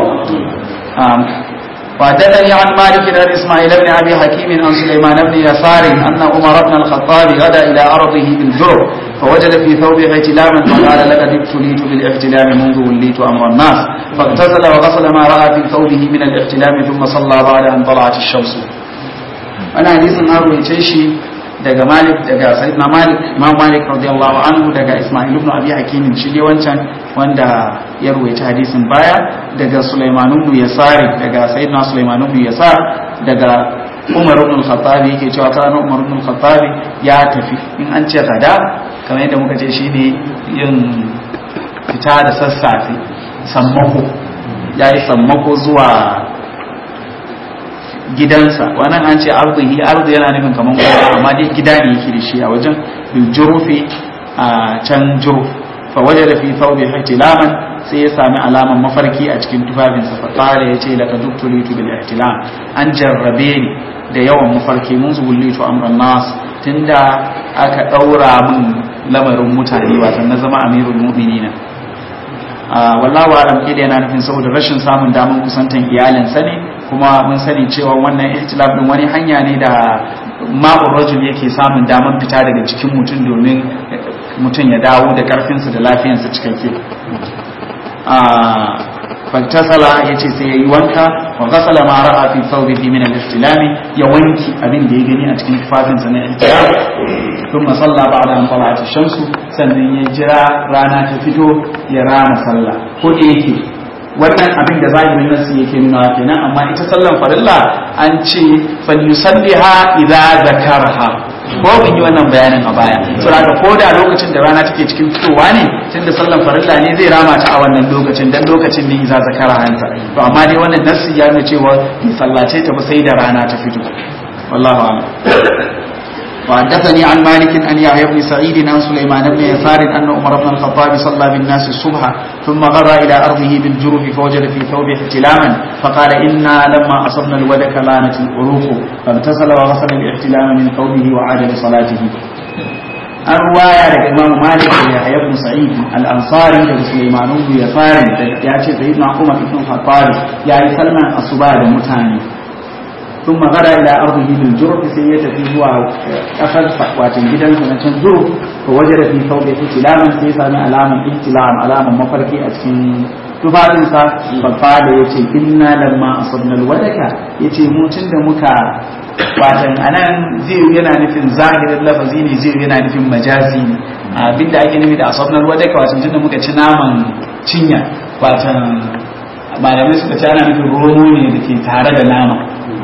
وحدثني عن مالك بن اسماعيل بن ابي حكيم عن سليمان بن يسار ان عمر بن الخطاب غدا الى ارضه بالجرب فوجد في ثوبه احتلاما فقال لقد ابتليت بالاحتلام منذ وليت امر الناس فاغتسل وغسل ما راى في ثوبه من الاحتلام ثم صلى بعد ان طلعت الشمس. انا حديث اروي شيء daga Malik daga Sayyidina Malik Imam Malik radiyallahu anhu daga Ismail ibn Abi Hakim shi ne wancan wanda ya ruwaita hadisin baya daga Sulaiman ibn Yasari daga Sayyidina Sulaiman ibn Yasar daga Umar ibn al-Khattab yake cewa kana Umar ibn al-Khattab ya tafi in an ce gada kamar yadda muka ce shine yin fita da sassafe sammako yayi sammako zuwa gidansa wannan an ce arzihi arzi yana nufin kamar kowa amma dai gida ne yake da shi a wajen bil jurufi a can juruf fa waje da fi thawbi ihtilaman sai ya sami alaman mafarki a cikin tufafinsa fa qala yace laka duktulitu bil ihtilam an jarrabe ni da yawan mafarki mun zuwullitu amran nas tunda aka daura min lamarin mutane wato na zama amirul mu'minina wallahu alam kida yana nufin saboda rashin samun damar kusantan iyalinsa ne kuma mun sani cewa wannan ihtilaf din wani hanya ne da ma'ur rajul yake samun damar fita daga cikin mutum domin mutum ya dawo da karfinsa da lafiyarsa cikakke fantasala yace sai yayi wanka wa ghasala ma ra'a fi thawbihi min al-ihtilami ya wanki abin da ya gani a cikin tufafinsa na ihtilam thumma salla ba'da an tala'at ash-shamsu sannan ya jira rana ta fito ya rama sallah ko da yake wannan abin da zahirin nasu yake nuna kenan amma ita sallan farilla an ce falyusalliha idza zakaraha ko mun yi wannan bayanin a baya saboda ko da lokacin da rana take cikin fitowa ne tunda sallan farilla ne zai rama ta a wannan lokacin dan lokacin ne idza zakara hanta to amma dai wannan nasu ya nuna cewa sallace ta ba sai da rana ta fito wallahu a'lam وحدثني عن مالك أن يحيى بن سعيد عن سليمان بن يسار أن عمر بن الخطاب صلى بالناس الصبح ثم غدا إلى أرضه بالجرف فوجد في ثوبه احتلاما فقال إنا لما أصبنا الودك لانت العروق فاغتسل وغسل الاحتلام من ثوبه وعاد لصلاته an ruwaya daga imam malik da yahya ibn sa'id al-ansari daga sulaiman ibn yasar ya ce sayyidina umar ibn khattab ya yi salman asuba da mutane ثم غدا الى ارضه بالجرف sai ya tafi zuwa kasar watin gidansa na can zuru ko waje da fi sauke ihtilaman sai ya sami alaman ihtilam alaman mafarki a cikin tufafinsa babba da ya ce inna lamma asabna alwadaka ya ce mutum da muka watan anan zai yana nufin zahirin lafazi ne zai yana nufin majazi ne abinda ake nufi da asabna alwadaka watan tunda muka ci naman cinya watan malamai suka ce ana nufin romo ne da ke tare da nama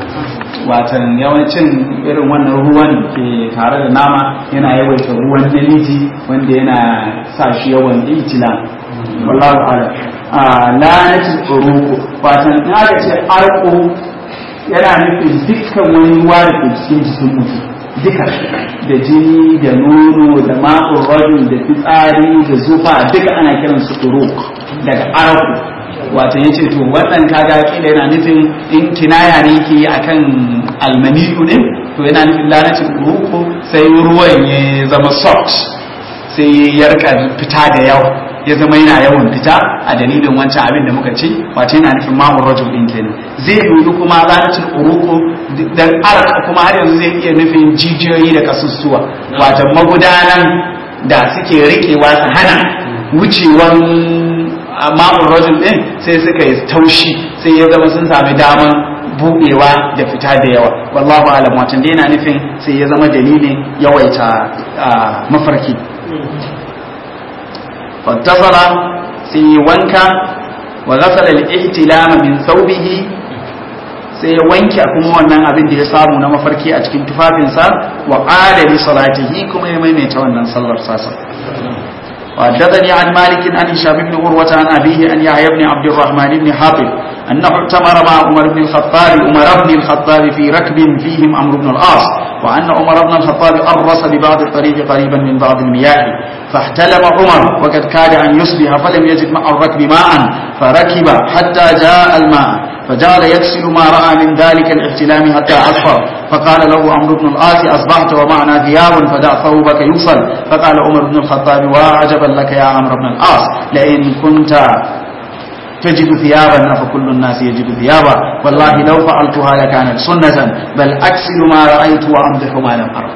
watan yawancin irin wannan ruwan ke tare da nama yana yawaita ruwan namiji wanda yana sa shi yawan itila wallahu ala a lanatin uruku watan in aka ce arko yana nufin dukkan wani ruwa da ke cikin jikin mutum duka da jini da nono da ma'ul rajul da fitsari da zufa duka ana kiransu uruk daga arko wato yace to wannan kaga kila yana nufin in kinaya ne yake akan almaniyu ne to yana nufin lanatin ruku sai ruwan ya zama soft sai ya rika fita da yawa ya zama yana yawan fita a dalilin wancan abin da muka ci wato yana nufin ma'ul rajul din kenan zai yi kuma lanatin uruku dan arka kuma har yanzu zai iya nufin jijiyoyi da kasussuwa wato magudanan da suke rikewa su hana wucewan ma'ul rajul din sai suka yi taushi sai ya zama sun sami daman budewa da fita da yawa wallahu alam watan dai yana nufin sai ya zama dalilin yawaita mafarki fattasara sai yi wanka wa ghasala al-ihtilama min thawbihi sai ya wanke kuma wannan abin da ya samu na mafarki a cikin tufafinsa wa qala li salatihi kuma ya maimaita wannan sallar sasa وحدثني عن مالك عن هشام بن عروة عن أبيه أن يحيى بن عبد الرحمن بن حاطب أنه اعتمر مع عمر بن الخطاب عمر بن الخطاب في ركب فيهم عمرو بن العاص وأن عمر بن الخطاب أرس ببعض الطريق قريبا من بعض المياه فاحتلم عمر وقد كاد أن يصبح فلم يجد مع الركب ماء فركب حتى جاء الماء فجعل يغسل ما رأى من ذلك الاحتلام حتى أصفر فقال له عمرو بن العاص أصبحت ومعنا ثياب فدع ثوبك يوصل فقال عمر بن الخطاب وعجبا لك يا عمرو بن العاص لئن كنت تجد ثيابا فكل الناس يجد ثيابا والله لو فعلتها لكانت سنة بل أكسل ما رأيت وأمدح ما لم أرى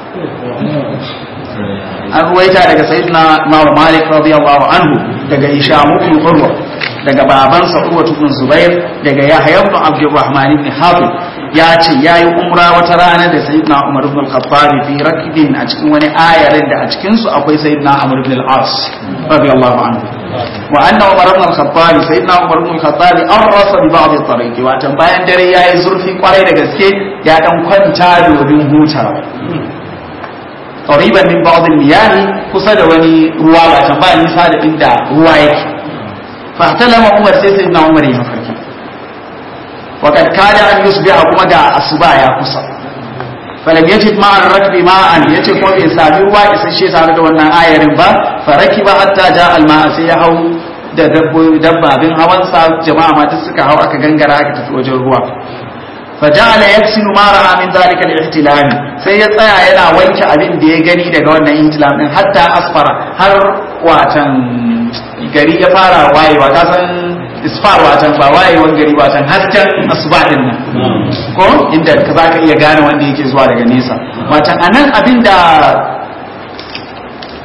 an ruwaita daga sayyidina Imam Malik radiyallahu anhu daga Hisham ibn Urwa daga babansa Urwa ibn Zubair daga Yahya ibn Abdurrahman ibn Hatib ya ce yayi umra wata rana da sayyidina Umar ibn al-Khattab fi rakbin a cikin wani ayarin da a cikin su akwai sayyidina Amr ibn al-As radiyallahu anhu wa anna Umar ibn al-Khattab sayyidina Umar ibn al-Khattab arrasa bi ba'd at-tariqi watan bayan dare yayi zurfi kwarai da gaske ya dan kwanta domin hutawa qariban min ba'd al-miyah kusa da wani ruwa ba can ba nisa da inda ruwa yake fa talama Umar sai sai na Umar ya farki wa kad kada an yusbiha kuma ga asuba ya kusa falam yajid ma'a ar-rakbi ma'an yace ko bai sami ruwa isasshe tare da wannan ayarin ba faraki ba hatta ja al-ma'a sai ya hau da dabbabin hawansa jama'a ma duk suka hau aka gangara aka tafi wajen ruwa فجعل يغسل ما راى من ذلك الاحتلام sai ya tsaya yana wanke abin da ya gani daga wannan ihtilam din hatta asfara har watan gari ya fara wayewa ka san isfar watan ba wayewan gari watan hasken asuba din nan ko inda ka zaka iya gane wanda yake zuwa daga nesa watan anan abin da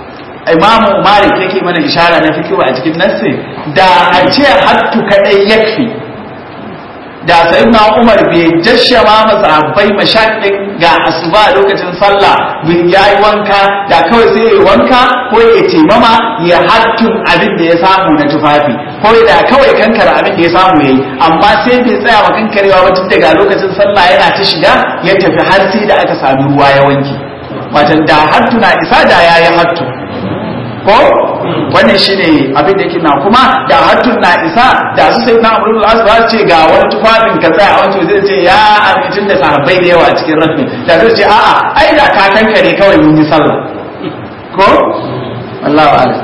imamu malik yake mana ishara na fikiwa a cikin nassi da a ce hattu kadai yakfi da sayyidina umar bai jashama masahabbai mashaƙin ga asuba lokacin sallah bin yayi wanka da kawai sai ya wanka ko ya taimama ya hattun abin da ya samu na tufafi ko da kawai kankara abin da ya samu yayi amma sai bai tsaya wa kankarewa ba tun daga lokacin sallah yana ta shiga ya tafi har sai da aka sami ruwa ya wanke watan da hattu na isa da yayi hattu ko wannan shine abin da yake na kuma da hattun na isa da su sai na amrul as ba ce ga wani tufafin ka tsaya a wancan zai ce ya amincin da sahabbai da yawa a cikin rafin da zai ce a'a ai da ka kankare kawai mun yi sallah ko wallahu a'lam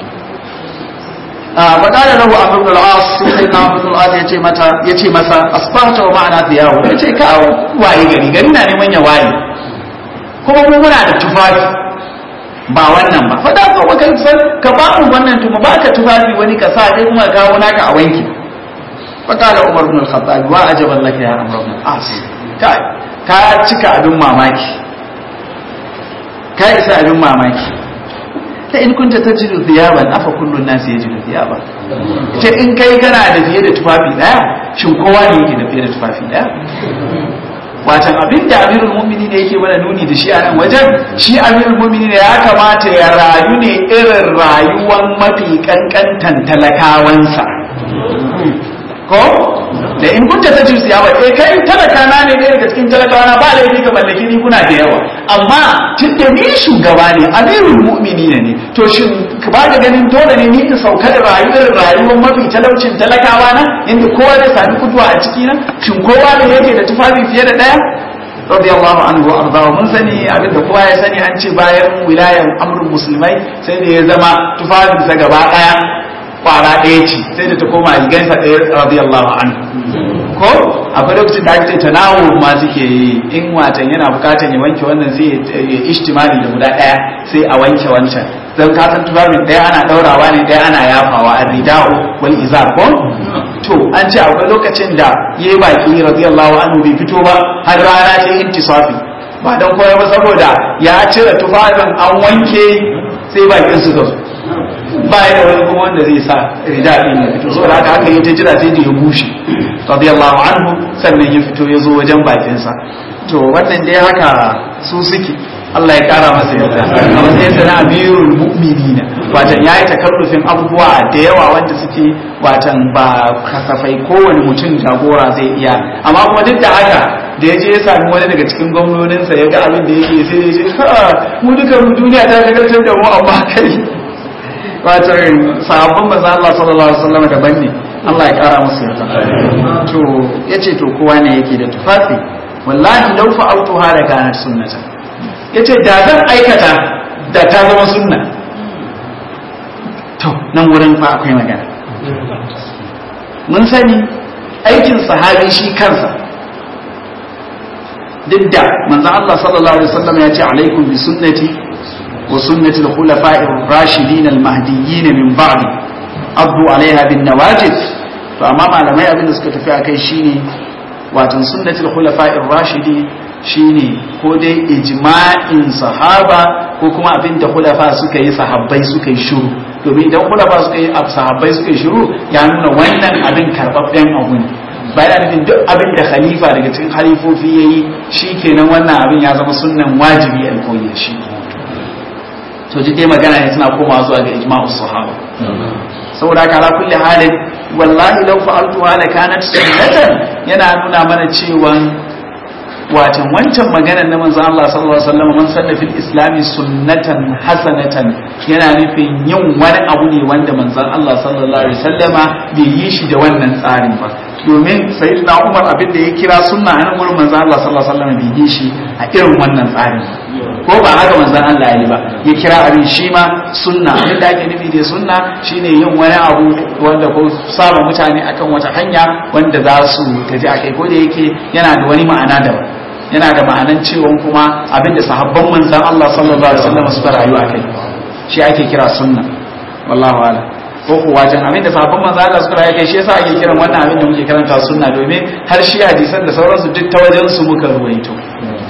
a faɗaɗa lahu amr ibn al-as sai na amr ibn al-as yace mata yace masa asbahta wa ma'ana diyahu yace ka waye gari gari na neman ya waye kuma mu muna da tufafi ba wannan ba fada ka baka san ka ba mu wannan tuma ba ka tufafi wani ka sa dai kuma kawo naka a wanki fakala umar ibn al-khattab wa ajaban laka ya amr ibn al-as kai ka cika abin mamaki ka isa abin mamaki ta in kunta tajidu thiyaban afa kullu an-nasi yajidu thiyaban ce in kai kana da fiye da tufafi daya shin kowa ne yake da fiye da tufafi daya watan abin da amirul mumini ne yake mana nuni da shi a nan wajen shi amirul mumini ne ya kamata ya rayu ne irin rayuwan mafi kankantan talakawansa ko da in kunta ta ci siyawa eh kai talaka na ne daga cikin talakawa na ba laifi ka mallaki ni kuna da yawa amma tun da ni shugaba ne amirul mu'mini ne to shin ka ba da ganin dole ne ni in sauka da rayuwar rayuwar mafi talaucin talakawa na inda kowa zai sami kutuwa a ciki na shin kowa ne yake da tufafi fiye da daya radiyallahu anhu wa ardahu mun sani abinda kowa ya sani an ce bayan wilayan amrul musulmai sai da ya zama tufafinsa gaba daya kwara ɗaya ce sai da ta koma rigansa ɗaya radiyallahu anhu ko akwai lokacin da ake tanawu ma suke yi in watan yana bukatar ya wanke wannan sai ya ishtimali da guda ɗaya sai a wanke wancan don ka san tufafin ɗaya ana ɗaurawa ne ɗaya ana yafawa a rida'u wal izar ko to an ce akwai lokacin da ya yi baki radiyallahu anhu bai fito ba har rana ta intisafi ba don koya ba saboda ya cire tufafin an wanke sai bakin su zo ba ya da wani kuma wanda zai sa rida din ya fito saboda haka haka yace jira sai da ya bushe radiyallahu anhu sannan ya fito ya zo wajen bakinsa to wannan dai haka su suke Allah ya kara masa yarda a matsayin sa na amirul mu'minina watan yayi takallufin abubuwa da yawa wanda suke watan ba kasafai kowane mutum jagora zai iya amma kuma duk da haka da ya je ya sami wani daga cikin gwamnoninsa ya ga abin da yake sai ya ce mu duka duniya ta shagaltar da mu amma kai wato sahabban manzo Allah sallallahu alaihi wasallam daban ne Allah ya kara musu yarda to yace to kowa ne yake da tufafi wallahi law fa'altu hada kanat sunnata yace da zan aikata da ta zama sunna to nan wurin fa akwai magana mun sani aikin sahabi shi kansa duk da manzo Allah sallallahu alaihi wasallam ya ce alaikum bi sunnati وسنة الخلفاء الراشدين المهديين من بعد أبدو عليها بالنواجذ فأمام على ما يبين سكت فيها كي شيني واتن سنة الخلفاء الراشدين shine ko dai ijma'in sahaba ko kuma abin da khulafa suka yi sahabbai suka yi shiru domin idan khulafa suka yi sahabbai suka yi shiru ya nuna wannan abin karbabben abu ne bayan nufin duk abin da khalifa daga cikin halifofi yayi shikenan wannan abin ya zama sunnan wajibi alkoyi shi to ji dai magana ne suna komawa zuwa ga ijma'u sahaba saboda haka ala kulli halin wallahi law fa'altu hala kanat sunnatan yana nuna mana cewa watan wancan maganar na manzon Allah sallallahu alaihi wasallam man sanna fil islami sunnatan hasanatan yana nufin yin wani abu ne wanda manzon Allah sallallahu alaihi wasallama bai yi shi da wannan tsarin ba domin sayyidina Umar abin da ya kira sunna a nan gurin manzon Allah sallallahu alaihi wasallam bai yi shi a irin wannan tsarin ko ba haka manzon Allah ya yi ba ya kira abin shi ma sunna abin da ake nufi da sunna shine yin wani abu wanda ko saba mutane akan wata hanya wanda za su tafi a kai ko da yake yana da wani ma'ana daban yana da ma'anan cewa kuma abinda sahabban manzan Allah sallallahu alaihi wasallam suka rayu a kai shi ake kira sunna wallahu ala ko kuwa wajen abinda sahabban manzan Allah suka rayu kai shi yasa ake kiran wannan abin da muke karanta sunna domin har shi hadisan da sauransu duk ta wajen su muka ruwaito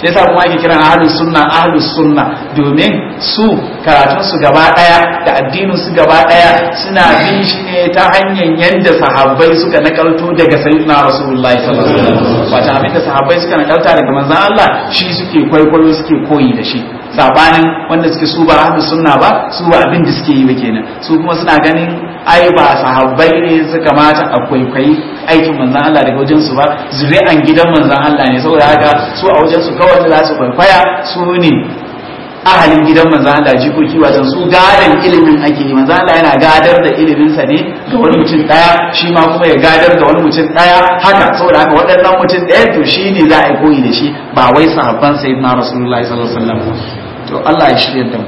sai yasa kuma ake kiran ahlus sunna ahlus sunna domin su karatun su gaba daya da addinin su gaba daya suna bin shi ne ta hanyar yanda sahabbai suka nakalto daga sayyidina rasulullahi sallallahu alaihi wasallam wata abinda sahabbai suka nakalta daga manzon Allah shi suke kwaikwayo suke koyi da shi sabanin wanda suke su ba ahlus sunna ba su ba abin da suke yi ba kenan su kuma suna ganin ai ba sahabbai ne suka mata a kwaikwayi aikin manzan Allah daga wajen su ba zuri'an gidan manzan Allah ne saboda haka su a wajen su kawai za su kwaikwaya su ne ahalin gidan manzan Allah jikoki wajen su gadan ilimin ake yi manzan Allah yana gadar da ilimin sa ne ga wani mutum daya shi ma kuma ya gadar da wani mutum daya haka saboda haka waɗannan mutum daya to shi ne za a yi koyi da shi ba wai sahabban sayyidina rasulullahi sallallahu alaihi wasallam to Allah ya shirya da mu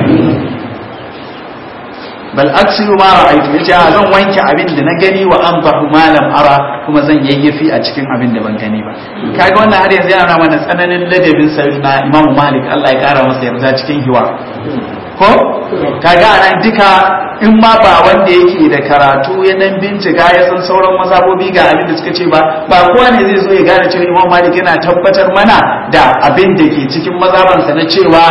bal aksiru ma ra'aytu yace a zan wanke abin da na gani wa anbahu ma lam ara kuma zan yayyafi a cikin abin da ban gani ba kaga wannan har yanzu yana mana tsananin ladabin sayyidina Imam Malik Allah ya kara masa yarda cikin hiwa ko kaga anan duka in ma ba wanda yake da karatu ya dan bincika ya san sauran mazhabobi ga abin da suka ce ba ba kowa ne zai zo ya gane cewa Imam Malik yana tabbatar mana da abin da ke cikin mazhabansa na cewa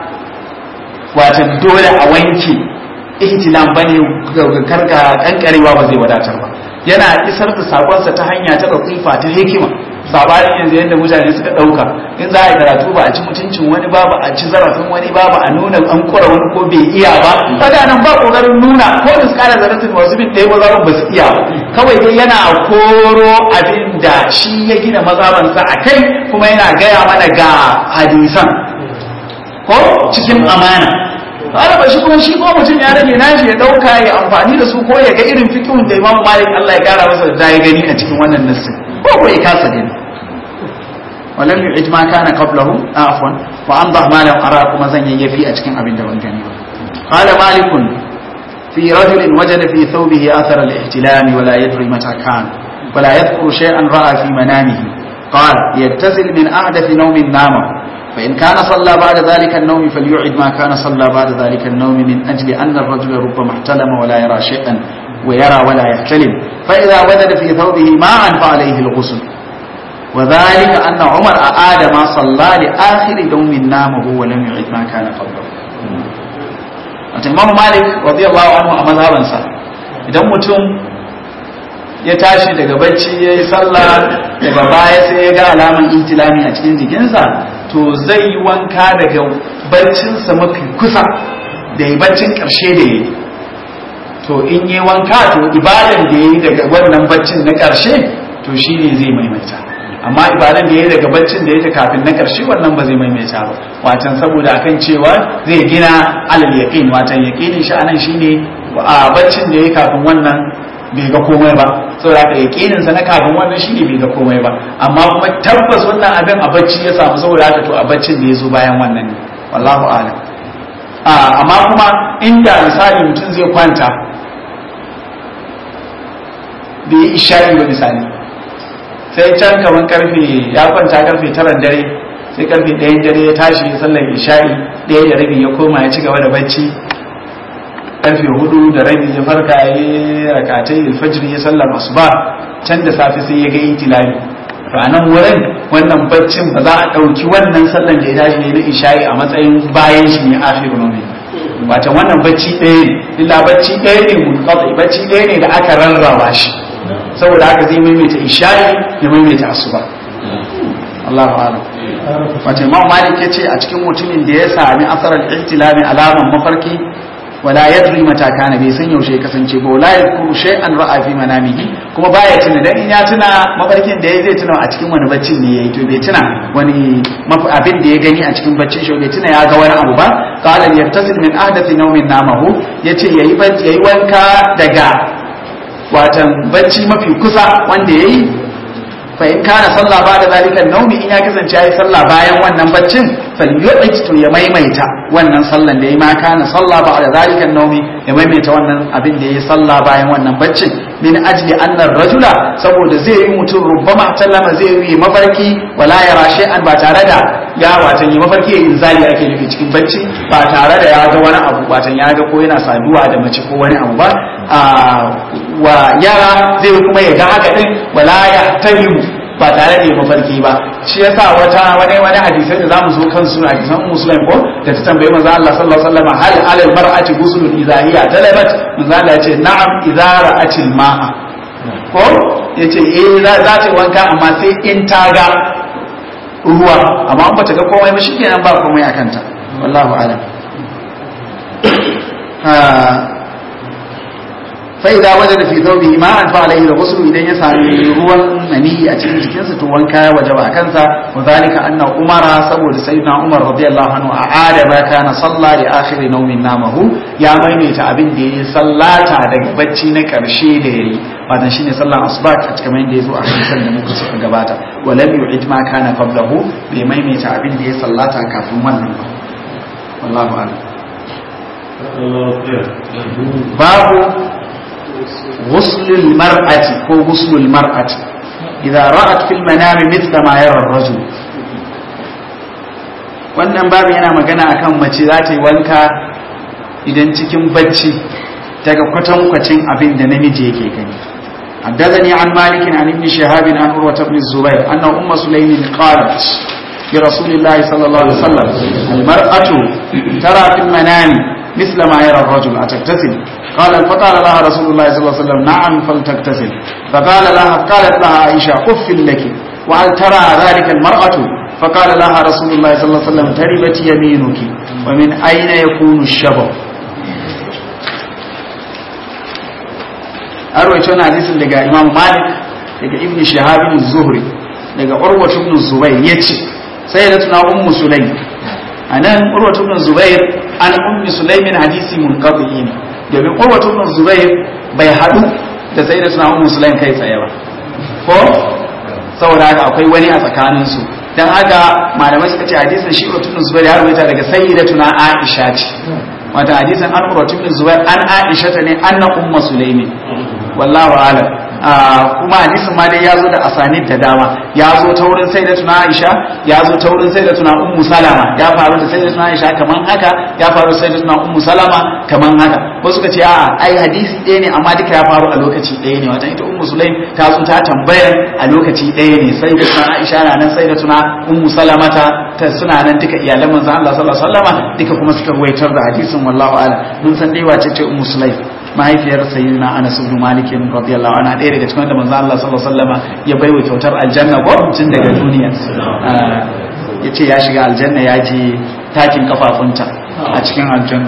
watan dole a wanke ihtilam bane karka kankarewa ba zai wadatar ba yana isar da sakonsa ta hanya ta latifa ta hikima sabanin yanzu yadda mutane suka dauka in za a yi karatu ba a ci mutuncin wani ba ba a ci zarafin wani ba ba a nuna an kura wani ko bai iya ba kaga nan ba kokarin nuna ko da su kara zaratin wasu bin ɗaya mazaban ba su iya ba kawai dai yana koro abin da shi ya gina mazabansa a kai kuma yana gaya mana ga hadisan ko cikin amana ba ba shi kuma shi ko mutum ya rage nashi ya dauka ya amfani da su ko ya ga irin fikihun da Imam Malik Allah ya kara masa da ya gani a cikin wannan nassi ko ko ya kasa ne walam yu'id ma kana qablahu afwan wa andah ma lam ara kuma zan yayyafi a cikin abin da ban gani ba qala malik fi rajul wajada fi thawbihi athar al-ihtilam wa la yadri mata kan wa la yadhkuru shay'an ra'a fi manamihi قال يتزل من أحدث نوم نامه فإن كان صلى بعد ذلك النوم فليعد ما كان صلى بعد ذلك النوم من أجل أن الرجل ربما احتلم ولا يرى شيئا ويرى ولا يحتلم فإذا وجد في ثوبه ماء فعليه الغسل وذلك أن عمر أعاد ما صلى لآخر يوم نامه ولم يعد ما كان قبله الإمام مالك رضي الله عنه أمام هذا idan mutum ya tashi daga bacci ya yi sallah daga baya sai ya ga alaman intilami a cikin jikinsa to zai yi wanka daga baccinsa mafi kusa da yi baccin ƙarshe da yi to in yi wanka to ibadan da ya yi daga wannan baccin na ƙarshe to shi ne zai maimaita amma ibadan da ya yi daga baccin da ya ta kafin na ƙarshe wannan ba zai maimaita ba watan saboda akan cewa zai gina alal yaqin watan yaqinin shi anan shine a baccin da ya yi kafin wannan bai ga komai ba saboda haka yakinin sa na kafin wannan shine bai ga komai ba amma kuma tabbas wannan abin a bacci ya samu saboda haka to a baccin da ya zo bayan wannan ne wallahu a'lam amma kuma inda misali mutum zai kwanta bai yi isha'i ba misali sai can kaman karfe ya kwanta karfe taran dare sai karfe ɗayan dare ya tashi ya sallar isha'i ɗaya da rabi ya koma ya ci gaba da bacci karfe hudu da rabi ya farka ya yi rakatai alfajiri ya sallar asuba can da safe sai ya ga itilali ranar wurin wannan baccin ba za a ɗauki wannan sallan da ya tashi ne na isha'i a matsayin bayan shi ne akhiru nomi wata wannan bacci ɗaya ne illa bacci ɗaya ne munqati bacci ɗaya ne da aka rarraba shi saboda haka zai maimaita isha'i ya maimaita asuba Allahu a'lam wato Imam Malik yace a cikin mutumin da ya sami asarar ihtilami alaman mafarki wala yadri mata kana bai san yaushe ya kasance ba wala yadkuru shay'an ra'a fi manamihi kuma baya tuna dan in ya tuna mafarkin da yayi zai tuna a cikin wani baccin ne yayi to bai tuna wani abin da ya gani a cikin baccin shi bai tuna ya ga wani abu ba qala yattasil min ahdathi nawmin namahu yace yayi bacci yayi wanka daga watan bacci mafi kusa wanda yayi fa in kana sallah ba da zalika naumi in ya kasance yayi sallah bayan wannan baccin falyu'id to ya maimaita wannan sallan da yayi ma kana sallah ba da zalika naumi ya maimaita wannan abin da yayi sallah bayan wannan baccin min ajli anna rajula saboda zai yi mutum rubbama tallama zai yi mafarki wala yara shay'an ba tare da ya watan yi mafarki ya inzali ake nufi cikin bacci ba tare da ya ga wani abu watan ya ga ko yana saduwa da mace ko wani abu ba wa yara zai kuma ya ga haka din wala ya tahimu ba tare da mafarki ba shi yasa wata wani wani hadisai da zamu zo kan su hadisan musulmi ko da ta tambayi manzo Allah sallallahu alaihi wasallam hal alal mar'ati ghuslun idha hiya talabat manzo Allah ya ce na'am idza ra'atil ma'a ko yace eh za ta wanka amma sai in ta ga ruwa amma in bata ga komai ba shikenan ba komai akan ta wallahu a'lam فإذا وجد في ثوبه ماء فعليه الغسل إذا يسعى ruwan mani a cikin jikinsa to wanka ya wajaba kansa وذلك أن عمر saboda sayyidina Umar radiyallahu anhu a'ada ma kana salla li akhir nawmin namahu ya maimaita abin da yayi sallata daga bacci na karshe da yayi wato shine sallan asuba a cikin yanda yazo a hadisin da muka suka gabata walam yu'id ma kana qablahu bai maimaita abin da ya sallata kafin wannan ba wallahu a'lam babu غسل المرأة هو غسل المرأة إذا رأت في المنام مثل ما يرى الرجل wannan babu yana magana akan mace za ta yi wanka idan cikin bacci daga kwatankwacin abin da namiji yake gani حدثني عن مالك عن ابن شهاب عن عروة بن الزبير أن أم سليم قالت لرسول الله صلى الله عليه وسلم المرأة ترى في المنام مثل ما يرى الرجل أتغتسل قال فقال لها رسول الله صلى الله عليه وسلم نعم فلتغتسل فقال لها قالت لها عائشة أف لك وهل ترى ذلك المرأة فقال لها رسول الله صلى الله عليه وسلم تربت يمينك ومن أين يكون الشبه أروي شون حديث لقى إمام مالك لقى ابن شهاب الزهري لقى عروة بن الزبير يتشي سيدتنا أم سليم أنا عروة بن الزبير an ummi sulaimin hadisi munqati ne domin urwatu ibn zubair bai hadu da sayyidatuna ummu sulaim kai tsaye ba ko saboda haka akwai wani a tsakanin su dan haka malamai suka ce hadisin shi urwatu ibn zubair ya rubuta daga sayyidatuna aisha ce wata hadisin an urwatu ibn zubair an aisha ta ne anna ummu sulaimin wallahu a'lam kuma hadisin ma dai ya zo da asanid da dama ya zo ta wurin sai da tuna aisha ya zo ta wurin sai da tuna ummu salama ya faru da sai da tuna aisha kaman haka ya faru da sai da tuna ummu salama kaman haka wasu suka ce a ai hadisi ɗaya ne amma duka ya faru a lokaci ɗaya ne wata ita ummu sulaim ta zo ta tambayar a lokaci ɗaya ne sai da tuna aisha na nan sai da tuna ummu salamata ta suna nan duka iyalan manzon Allah sallallahu alaihi wasallama duka kuma suka ruwaitar da hadisin wallahu a'lam mun san dai wace ce ummu sulaim mahaifiyar sayyidina Anas ibn Malik radiyallahu anha ɗaya daga cikin da manzo Allah sallallahu alaihi wasallam ya baiwa kyautar aljanna ko tun daga duniya yace ya shiga aljanna ya je takin kafafunta a cikin aljanna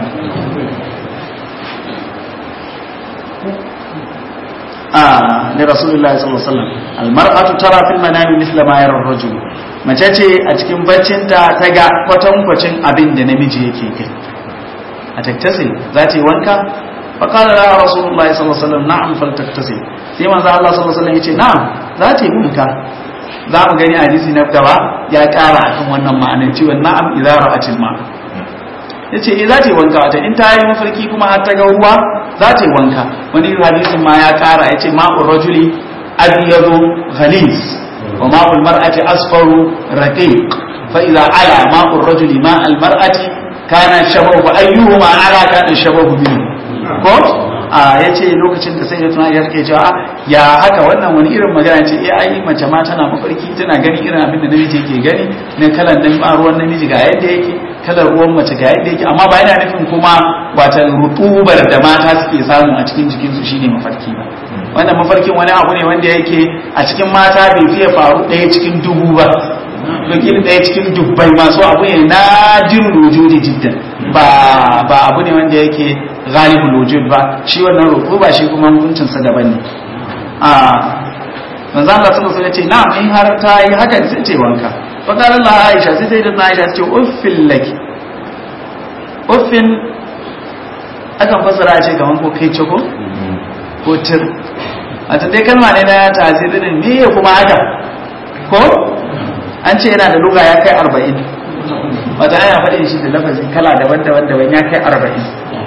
ah ne rasulullahi sallallahu alaihi wasallam almar'atu tara fil manami mithla ma yara ar-rajul mace ce a cikin baccinta ta ga kwatankwacin abin da namiji yake kai a tattase za ta yi wanka فقال لها رسول الله صلى الله عليه وسلم نعم فلتغتسل sai manzo Allah sallallahu alaihi wasallam yace na'am za ta yi wanka za mu gani hadisi na gaba ya kara akan wannan ma'anar cewa na'am idza ra'atil ma yace eh za ta yi wanka wata in ta yi mafarki kuma har ta ga ruwa za ta yi wanka wani hadisin ma ya kara yace ma'ur rajuli abyadu ghalis wa ma'ul mar'ati asfaru raqiq fa idza ala ma'ur rajuli ma'al mar'ati kana shabahu ayyuhuma ala kana shabahu minhu ko a ya ce lokacin da sai da tuna ya rike cewa ya haka wannan wani irin magana ce eh ai mace ma tana mafarki tana gani irin abin da namiji yake gani na kalan nan ba ruwan namiji ga yadda yake kalar ruwan mace ga yadda yake amma ba yana nufin kuma wata rutubar da mata suke samu a cikin jikinsu shine mafarki ba wannan mafarkin wani abu ne wanda yake a cikin mata bai fiye faru ɗaya cikin dubu ba wakil ɗaya cikin dubbai masu abu ne na jin wujudi jiddan ba ba abu ne wanda yake ghalibul wujud ba shi wannan roƙo ba shi kuma hukuncin sa daban ne a manzo Allah sallallahu alaihi wasallam ya ce na in har ta yi haka sai ce wanka fa qala Allah Aisha sai sai da Aisha ce uffil laki uffin akan fasara ce kaman ko kai ko ko tir a dai kalma ne na tasirin me kuma haka ko an ce yana da luga ya kai arba'in wata ana faɗin shi da lafazi kala daban-daban daban ya kai arba'in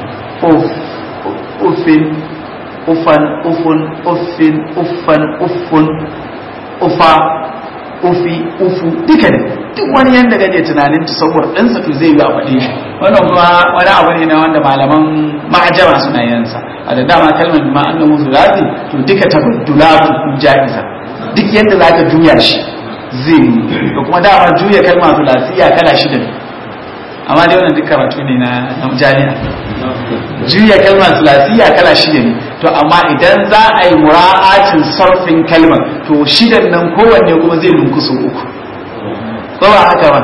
uffin uffan uffun uffin uffan uffun ufa ufi ufu duka ne duk wani yadda kake tunanin tasawur ɗinsa to zai yi a faɗe shi wannan kuma wani abu ne na wanda malaman ma'ajama suna yansa a da dama kalmar ma annahu zulati to duka tabaddulatu ja'iza duk yadda za ka juya shi zai yi da kuma dama juya kalma sulasiya kala shida ne amma dai wannan duk karatu ne na jami'a juya kalma sulasiya kala shida ne to amma idan za a yi mura'atin sarfin kalmar to shidan nan kowanne kuma zai lunkusu uku ko ba haka ba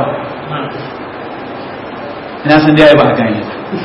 ina san dai ba a gane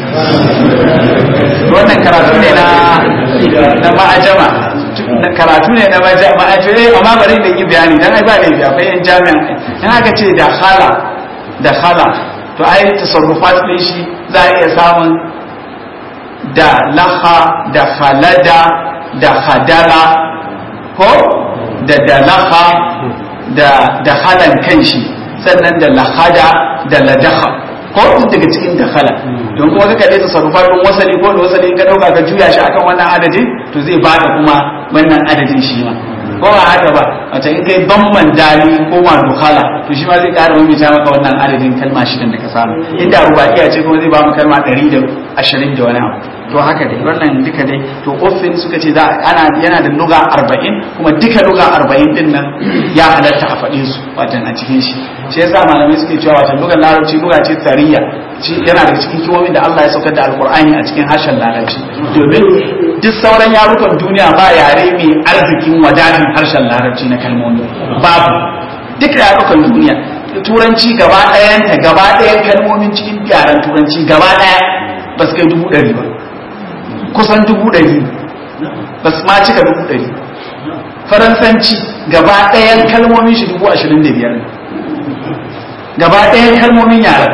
wannan karatu ne na na ma'ajama karatu ne na ma'ajama amma bari da yi bayani dan ai ba ne bi akwai yan jami'an in aka ce da hala da hala to ai tasarrufat din shi za a iya samun da laha da halada da hadala ko da dalaha da da halan kanshi sannan da lahada da ladaha ko duk daga cikin dakhala don kuma ka kaɗai tasarrufar ɗin wasali ko da wasali ka ɗauka ka juya shi akan wannan adadin to zai baka kuma wannan adadin shi ma ko ba haka ba wata in kai bamban dali ko ma dukhala to shi ma zai ƙara mamita maka wannan adadin kalma shidan da ka samu inda rubakiya ce kuma zai ba mu kalma ɗari da ashirin da wani abu to haka dai wannan duka dai to ofin suka ce za ana yana da luga arba'in kuma duka luga arba'in din nan ya halatta a faɗin su watan a cikin shi shi yasa malamai suke cewa watan lugar larabci luga ce tsariya yana daga cikin kimomin da Allah ya saukar da alkur'ani a cikin harshen larabci domin duk sauran yarukan duniya ba yare mai arzikin wadatin harshen larabci na kalmomi babu duk yarukan duniya turanci gaba ɗayanta gaba ɗayan kalmomin cikin yaren turanci gaba ɗaya ba su kai dubu ɗari ba kusan dubu ɗari ba su ma cika dubu ɗari faransanci gaba ɗayan kalmomin shi dubu ashirin da biyar gaba ɗayan kalmomin yaren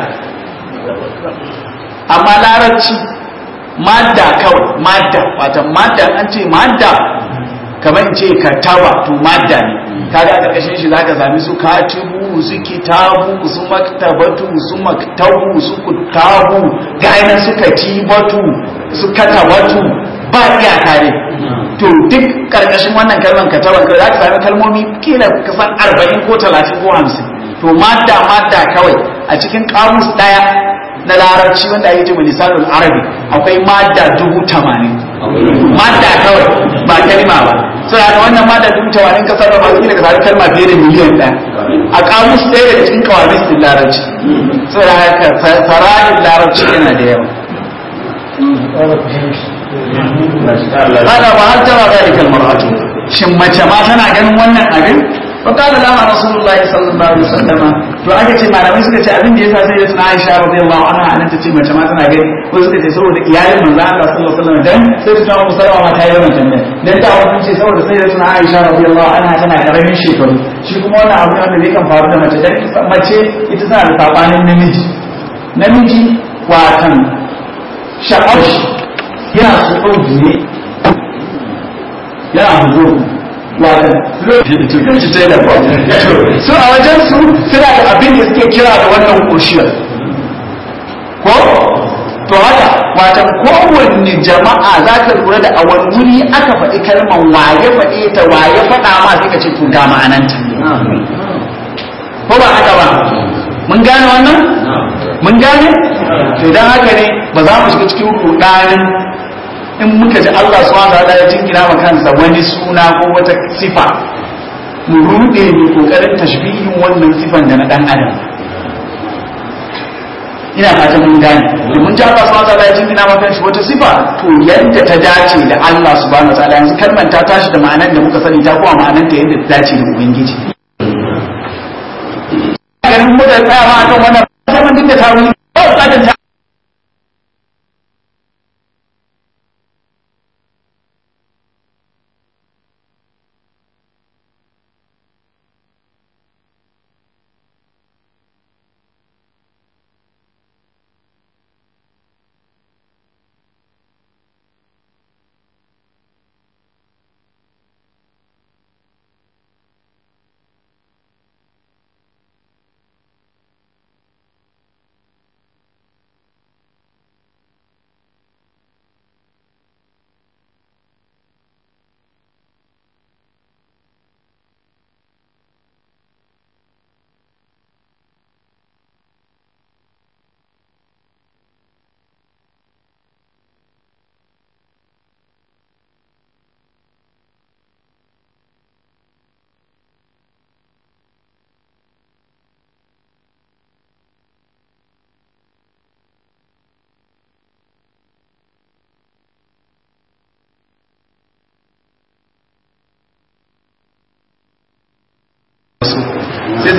amma larabci madda kawai madda wata madda an ce madda kamar in ce kataba to madda ne kaga a ƙarƙashin shi zaka sami su katibu su kitabu su maktabatu su maktabu su kutabu ga nan su katibatu su katabatu ba iyaka ne to duk ƙarƙashin wannan kalmar kataban ka za ka sami kalmomi kila kasan arba'in ko talatin ko hamsin to madda madda kawai a cikin kamus ɗaya na larabci wanda ake cewa lisanul arabi akwai madda dubu tamanin madda kawai ba kalma ba sai da wannan madda dubu tamanin ka sarrafa su ka sami kalma fiye da miliyan ɗaya a kamus ɗaya daga cikin kawamis din larabci sai da haka fara'in larabci yana da yawa Hada ba har tara zalika almar'atu shin mace ma tana ganin wannan abin فقال لها رسول الله صلى الله عليه وسلم to aka ce malamai suka ce abin da yasa sai da suna Aisha radiyallahu anha anan ta ce mace ma tana gani ko suka ce saboda iyalin manzo Allah sallallahu alaihi wasallam dan sai su tawo musallama ma ta yi wannan tambaya dan ta wannan ce saboda sai da suna Aisha radiyallahu anha tana karamin shekaru shi kuma wannan abu da zai kan faru da mace dan mace ita tana da sabanin namiji namiji watan sha'awar yana so ɗauki ne yana huzo watan lokacin ta da su a wajen su suna da abin da suke kira da wannan kushiyar ko to haka watan kowanne jama'a za ka lura da a wani wuri aka faɗi kalmar waye faɗe ta waye faɗa ma sai ka ce to ga ma'ananta ko ba haka ba mun gane wannan mun gane to dan haka ne ba za mu shiga cikin rudanin in muka ji Allah subhanahu wa ta'ala ya jingina ma kansa wani suna ko wata sifa mu rude mu kokarin tashbihin wannan sifan da na dan adam ina fatan mun gane domin ji Allah subhanahu wa ta'ala ya jingina ma kansa wata sifa to yadda ta dace da Allah subhanahu wa ta'ala yanzu kalmar ta tashi da ma'anar da muka sani ta kuma ma'anar ta yadda ta dace da ubangiji ganin mu da tsaya ma akan wannan zaman duk da tawili ba bukatar ta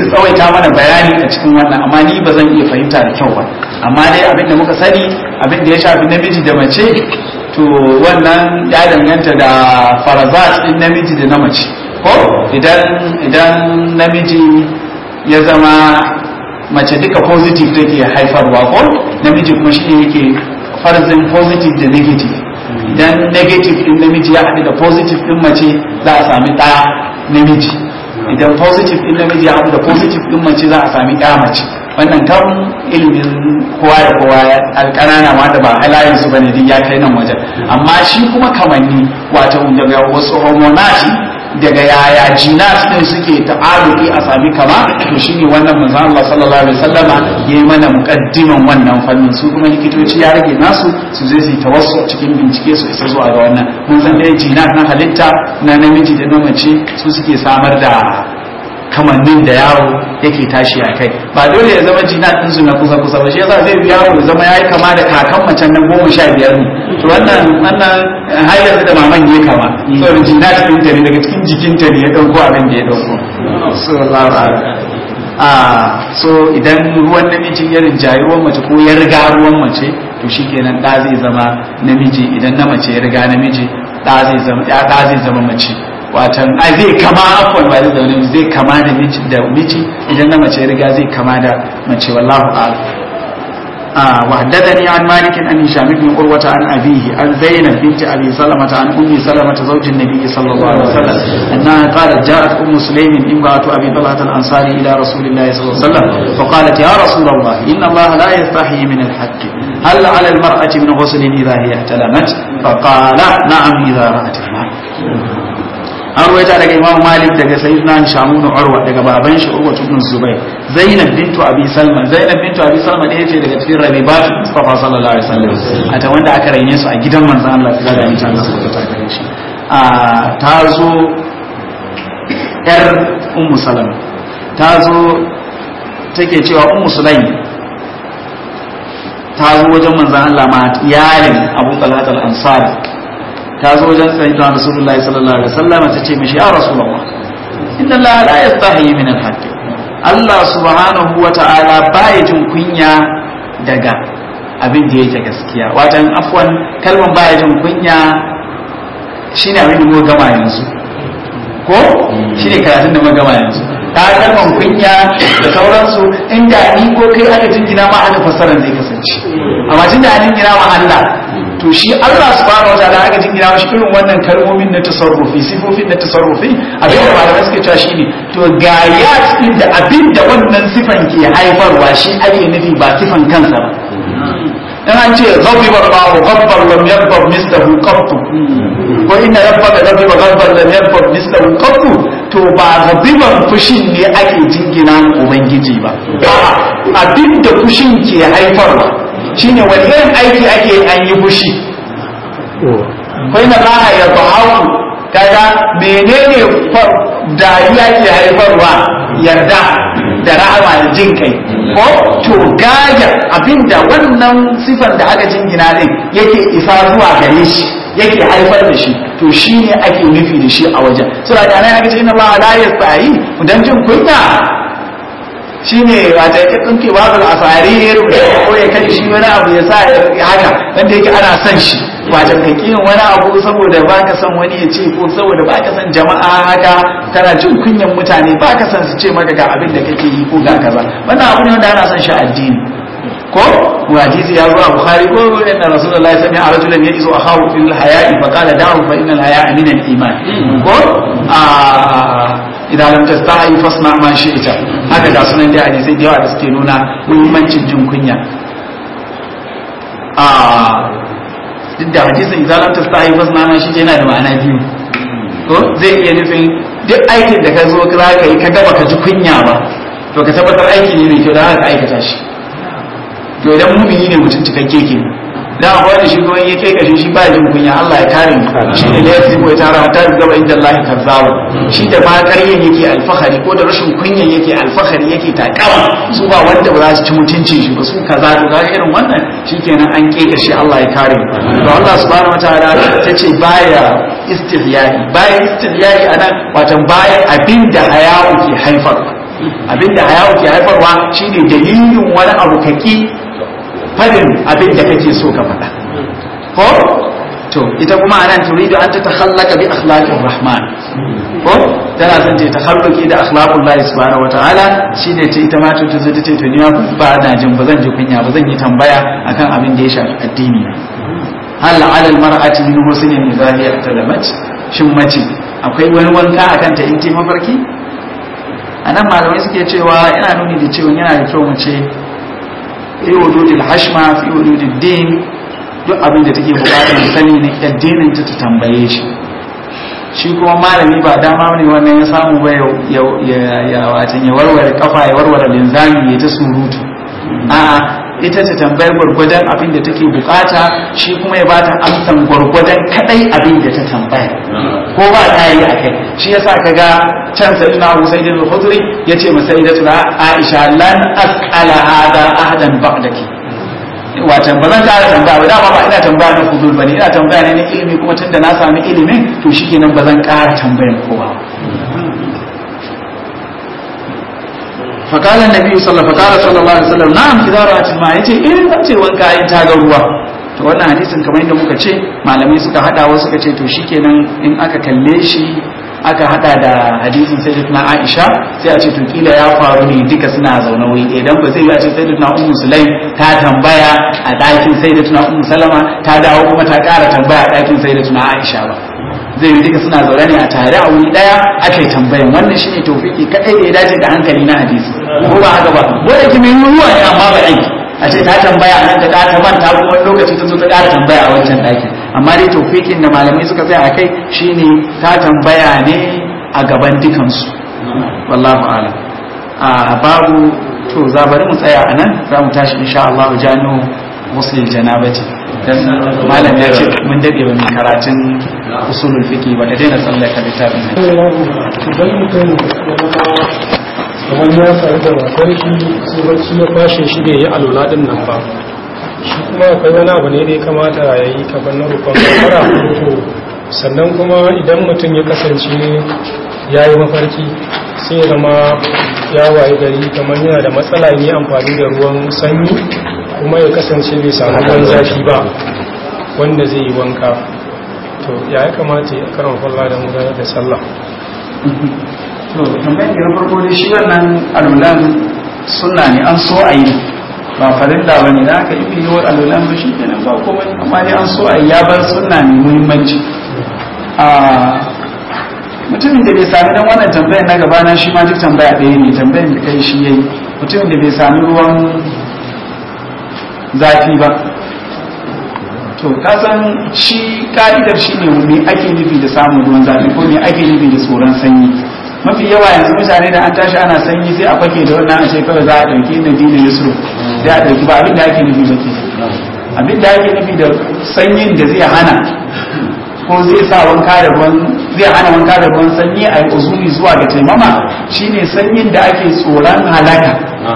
tsawaita mana bayani a cikin wannan amma ni ba zan iya fahimta da kyau ba amma dai abin da muka sani abin da ya shafi namiji da mace to wannan ya danganta da farazat din namiji da na mace ko idan idan namiji ya zama mace duka positive take haifarwa ko namiji kuma shi yake farzin positive da negative idan negative din namiji ya haɗu da positive din mace za a sami ɗa namiji idan positive din namiji ya haɗu da positive din mace za a sami ɗa mace wannan kan ilimin kowa da kowa alƙanana ma da ba halayen su bane duk ya kai nan wajen amma shi kuma kamanni wato daga wasu hormonati daga yaya jinas din suke ta'aruki a sami kama to shine wannan manzon Allah sallallahu alaihi wasallama yayi mana muqaddiman wannan fannin su kuma likitoci ya rage nasu su zai su tawassu cikin bincike su isa zuwa ga wannan mun san dai jinas na halitta na namiji da na mace su suke samar da kamannin da yaro yake tashi a kai ba dole ya zama jina din su na kusa kusa ba shi yasa zai bi yaro ya zama yayi kama da kakan macen nan goma sha biyar ne to wannan wannan har yanzu da maman ya kama saboda jina din ta ne daga cikin jikinta ne ya dauko abin da ya dauko sallallahu alaihi a so idan ruwan namiji ya rinjayi ruwan mace ko ya riga ruwan mace to shikenan da zai zama namiji idan na mace ya riga namiji da zai zama ya da zai zama mace watan ai zai kama afwan ba da zaune zai kama da miji da miji idan na mace riga zai kama da mace wallahu a'lam آه وحدثني عن مالك عن هشام بن عروة عن أبيه عن زينب بنت أبي سلمة عن أم سلمة زوج النبي صلى الله عليه وسلم أنها قالت جاءت أم سليم امرأة أبي طلحة الأنصاري إلى رسول الله صلى الله عليه وسلم فقالت يا رسول الله إن الله لا يستحي من الحق هل على المرأة من غسل إذا هي احتلمت فقال نعم إذا رأت الماء an ruwaita daga imam malik daga sayyidina shamun urwa daga baban shi urwa ibn zubair zainab bintu abi salma zainab bintu abi salma da yace daga cikin rabibat mustafa sallallahu alaihi wasallam a ta wanda aka raine su a gidan manzon Allah ta da mutan Allah ta ta gare shi a ta zo yar ummu salama ta zo take cewa ummu sulaim ta zo wajen manzon Allah ma iyalin abu talhat al-ansari ta zo wajen sayyidina rasulullahi sallallahu alaihi wasallam ta ce mishi ya rasulullah inna allaha la yastahi min al-haqq Allah subhanahu wa ta'ala baya jin kunya daga abin da yake gaskiya watan afwan kalman baya jin kunya shine abin da muka gama yanzu ko shine karatun da muka gama yanzu ta kalman kunya da sauransu inda ni ko kai aka jingina ma aka fassara zai kasance amma tunda an jingina ma Allah to shi Allah subhanahu wataala aka jingina mashi irin wannan kalmomin na tasarrufi sifofin na tasarrufi abin da malamai suke cewa shine to ga ya din da abin da wannan sifan ke haifarwa shi ake nufi ba sifan kansa ba in an ce ghadiba Allahu ghabban lam yaghdab mislahu qattu ko inna rabbaka ghadiba ghabban lam yaghdab mislahu qattu to ba ghadiban fushin ne ake jingina ubangiji ba abin da fushin ke haifarwa shine wani irin aiki ake an yi fushi kai na laha ya bahaku kaga menene dariya ke haifarwa yarda da rahama da jin kai ko to gaya abinda wannan sifar da aka jingina din yake isa zuwa gare shi yake haifar da shi to shi ne ake nufi da shi a wajen sura da nan aka ce inna allaha la yastahi dan jin kunya shine wata ya tsinke babu asari ya rubuta ko ya kai shi wani abu ya sa haka wanda yake ana son shi wata ka kiyin wani abu saboda baka son wani ya ce ko saboda baka son jama'a haka kana jin kunyan mutane baka son su ce maka ga abin da kake yi ko ga kaza wannan abu ne wanda ana son shi addini ko hadisi ya zo a bukhari ko inna rasulullahi sami a rajulan ya iso akhahu fil haya'i fa qala da'u fa innal haya'a min al-iman ko a idan lam tastahi fasna ma shi'ta haka ga sunan da hadisi da yawa da suke nuna muhimmancin jin kunya a duk da hadisin idan lam tastahi fasna ma shi'ta yana da ma'ana biyu ko zai iya nufin duk aikin da ka zo za ka yi ka gaba ka ji kunya ba to ka tabbatar aiki ne mai kyau da haka aikata shi to idan mumini ne mutum cikakke ke da akwai da shi kuma yake kashe shi ba jin kunya Allah ya kare mu shi ne da yake ko tara ta gaba inda Allah ya kazzawa shi da ba ƙaryen yake alfahari ko da rashin kunya yake alfahari yake takawa su ba wanda ba za su ci mutuncin shi ba su kaza to ga irin wannan shikenan an keka shi Allah ya kare mu to Allah subhanahu wataala ta ce baya istihyai baya istihyai anan watan baya abinda hayawu ke haifarwa abinda haya'u ke haifarwa shine dalilin wani abu kaki fadin abin da kake so ka faɗa ko to ita kuma anan turidu an ta takhallaka bi akhlaqir rahman ko tana son ta takhalluki da akhlaqul lahi subhanahu wataala shine ta ita ma ta zo ta ce to ni ba na jin ba zan ji kunya ba zan yi tambaya akan abin da ya shafi addini hal ala al mar'ati min husnin idha hiya talamat shin mace akwai wani wanka akan ta in ta mafarki anan malamai suke cewa yana nuni da cewa yana da kyau mace fi wududil hashma fi wududid din duk abin da take bukatar sani na addinin ta tambaye shi shi kuma malami ba dama ne wannan ya samu ba ya ya watan ya warware kafa ya warware linzami ya ta surutu a'a ita ta tambayar gwargwadon abin da take bukata shi kuma ya bata amsan gwargwadon kadai abin da ta tambaya ko ba ta yi a kai shi yasa kaga can sayyidina Abu Sa'id al-Khudri yace masa sayyidatuna Aisha lan as'ala hada ahadan ba'daki watan ba zan kara tambaya ba dama ba ina tambaya na fudul bane ina tambaya ne na ilimi kuma tunda na sami ilimin to shikenan ba zan kara tambayan kowa فقال النبي صلى الله فقال صلى الله عليه وسلم نعم اذا رأت الماء yace eh zan ce wanka in ta ga ruwa to wannan hadisin kamar yadda muka ce malamai suka hada wasu suka ce to shikenan in aka kalle shi aka hada da hadisin sayyidatuna Aisha sai a ce to kila ya faru ne duka suna zaune wuri idan ba zai yi a ce sayyidatuna Ummu Sulaim ta tambaya a ɗakin sayyidatuna Ummu Salama ta dawo kuma ta ƙara tambaya a ɗakin sayyidatuna Aisha ba zai yi duka suna zaune ne a tare a wuri daya ake tambayan wannan shine tawfiki kadai da ya dace da hankali na hadisi ko ba haka ba wanda ke mai ruwa ne amma ba aiki a ce ta tambaya a nan ta ta manta kuma wani lokaci ta zo ta ƙara tambaya a wancan ɗakin amma dai tawfikin da malamai suka tsaya a kai shine ta tambaya ne a gaban dukansu wallahu a'lam a babu to za bari mu tsaya a nan za mu tashi insha Allah jami'u muslim janabati dan malam ya ce mun dade ba mai karatun usulul fiqi ba da daina tsallaka littafin nan idan mutum kamar ya faru da matar shi sai bacci ya kwashe shi da ya yi alula din nan ba shi kuma akwai wani abu ne da ya kamata ya yi kafin na rukun gafara to sannan kuma idan mutum ya kasance ya yi mafarki sai ya zama ya waye gari kamar yana da matsala yi amfani da ruwan sanyi kuma ya kasance bai samu ruwan zafi ba wanda zai yi wanka to ya ya kamata ya karan falla da gudanar da sallah to tambayar da na farko dai shi wannan alulan sunna ne an so a yi ba farilla ba ne da aka yi fi yawar alulan ba shi kenan ba komai amma dai an so a yi ya bar sunna mai muhimmanci a mutumin da bai sami dan wannan tambayar na gaba na shi ma duk tambaya ɗaya ne tambayar da kai shi yayi mutumin da bai sami ruwan zafi ba to kasan shi ka'idar shi ne me ake nufi da samun ruwan zafi ko me ake nufi da tsoron sanyi mafi yawa yanzu mutane da an tashi ana sanyi sai a fake da wannan a ce kawai za a ɗauki na dina yusuf sai a ɗauki ba abin da ake nufi ba ke abin da ake nufi da sanyin da zai hana ko zai sa wanka da ruwan zai hana wanka da ruwan sanyi a yi uzuri zuwa ga taimama shine sanyin da ake tsoron halaka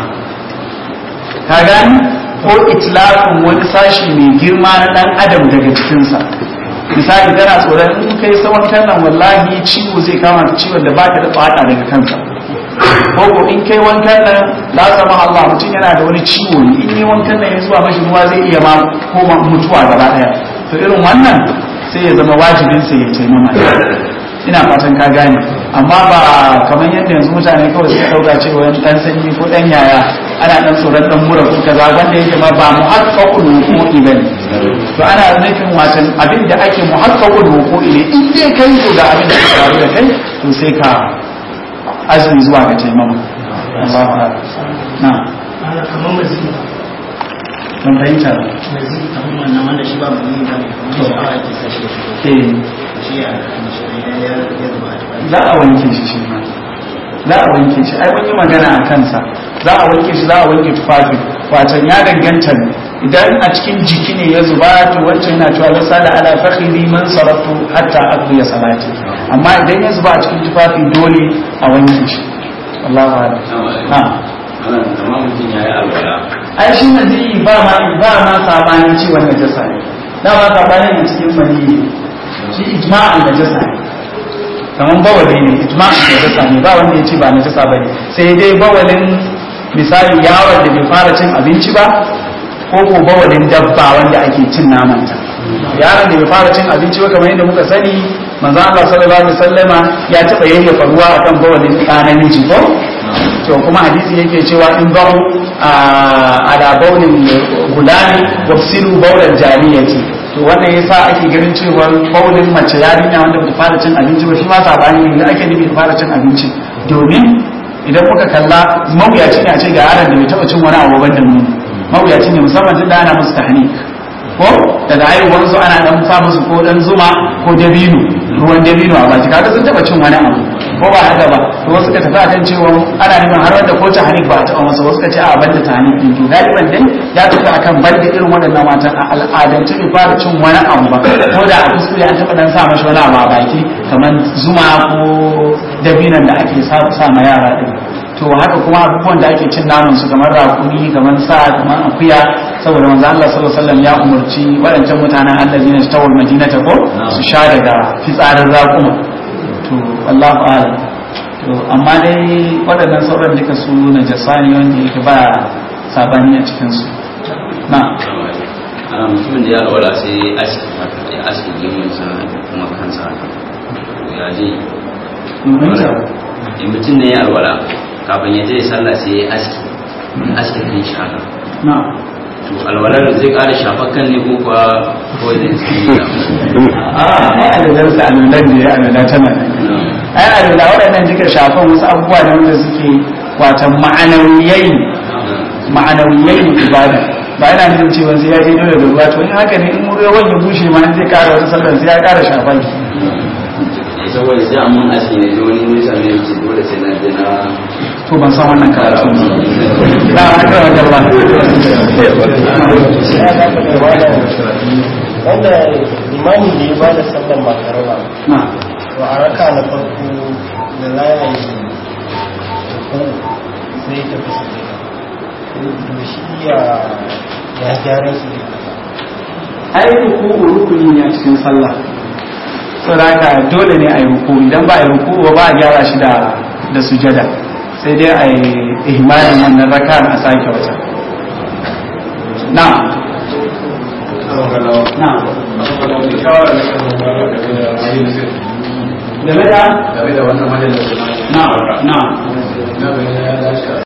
ka gani ko itlafin wani sashi mai girma na dan adam daga cikinsa misali kana tsoron in kai tsawon nan wallahi ciwo zai kama ka ciwon da baka da fata daga kansa ko ko in kai wankan nan la sama Allah mutum yana da wani ciwo ne in yi wankan nan ya zuwa mashi ruwa zai iya ma koma mutuwa gaba daya to irin wannan sai ya zama wajibin sa ya taimama ina fatan ka gane amma ba kamar yadda yanzu mutane kawai suka dauka cewa dan sanyi ko dan yaya ana dan tsoron dan mura ko kaza wanda yake ma ba muhaqqaqul wuqu'i bane to ana nufin wasan abin da ake muhaqqaqul wuqu'i ne in dai kai to da abin da ya faru da kai to sai ka azumi zuwa ga taimama Allahu akbar na ana kamar mazini don fahimta mazini kamar wannan wanda shi ba mazini ba ne kamar sha'awa ake sashi eh shi ya ya ya zuba a tufafi za a wanke shi shi ma za a wanke shi ai mun yi magana a kansa za a wanke shi za a wanke tufafi watan ya danganta ne idan a cikin jiki ne ya zuba to wancan yana cewa lasa da ala fakhiri man saratu hatta aqdi ya salati amma idan ya zuba a cikin tufafi dole a wanke shi wallahu a'lam ha kamar mutum ya yi alwala ai shi nazi ba ma ba ma sabanin ciwon najasa ne dama sabanin ne cikin maniyi shi ijma'an najasa ne kamar bawali ne ijma'in najasa ne ba wanda ya ce ba najasa bane sai dai bawalin misali yaron da bai fara cin abinci ba ko ko bawalin dabba wanda ake cin namanta yaron da bai fara cin abinci ba kamar yadda muka sani manzo Allah sallallahu alaihi wasallama ya taba yayyafa ruwa akan bawalin ɗa namiji ko to kuma hadisi yake cewa in bau ala baulin gulani wafsilu baulan jariyati to wannan yasa ake ganin cewa baulin mace yarinya wanda bata fara cin abinci ba shi ma sabani ne da ake nufi ta fara cin abinci domin idan muka kalla mawuyaci ne a ce ga yaron da bai taba cin wani abu ban da nuni mawuyaci ne musamman tun da ana musu tahnik ko daga haihuwar su ana dan sa musu ko dan zuma ko dabino ruwan dabino a baki kaga sun taba cin wani abu ko ba haka ba to wasu ka tafi akan cewa ana neman har wanda ko tahnik ba a taba masa wasu ka ce a banda tahnik din to galiban dai ya tafi akan banda irin waɗannan matan a al'adance bai fara cin wani abu ba ko da a kuskure an taba dan sa mashi wani abu a baki kamar zuma ko dabinan da ake sa ma yara din to haka kuma abubuwan da ake cin naman su kamar rakuni kamar sa kamar akuya saboda manzo Allah sallallahu alaihi wasallam ya umurci waɗancan mutanen allazina tawal madinata ko su sha daga fitsarin rakuma to Allahu a'lam to amma dai waɗannan sauran duka su najasa ne wanda yake ba sabani a cikin su na ana mutumin da ya alwala sai aski haka ya aski gemun sa kuma kansa haka ya je in mutum ne ya alwala kafin ya je sallah sai ya aski aski kan shi haka na to alwalar zai kara shafar kan ne ko kuwa kawai zai tsaye a ai alalar sa alalar ne alalar tana ai alalar waɗannan jika shafan wasu abubuwa ne wanda suke wata ma'anawiyai ma'anawiyai ibada ba yana nufin cewa sai ya je dole da ruwa to in haka ne in ruwan ya bushe ma zai kara wata sallar sai ya kara shafa ki saboda sai amma aski ne da wani nisa ne ce dole sai na je na to ban san wannan karatu ba haka wanda ba wanda limani da ya bada sallar makaraba na to a raka na farko da za a yi ko sai ta fi su da shi ya ya gyara su ne ai ruku rukuni ne a cikin sallah saboda dole ne a yi ruku idan ba a yi ruku ba ba a gyara shi da da sujada sai dai a yi ihmalin wannan raka a sake wata na na game da game da wannan majalis na na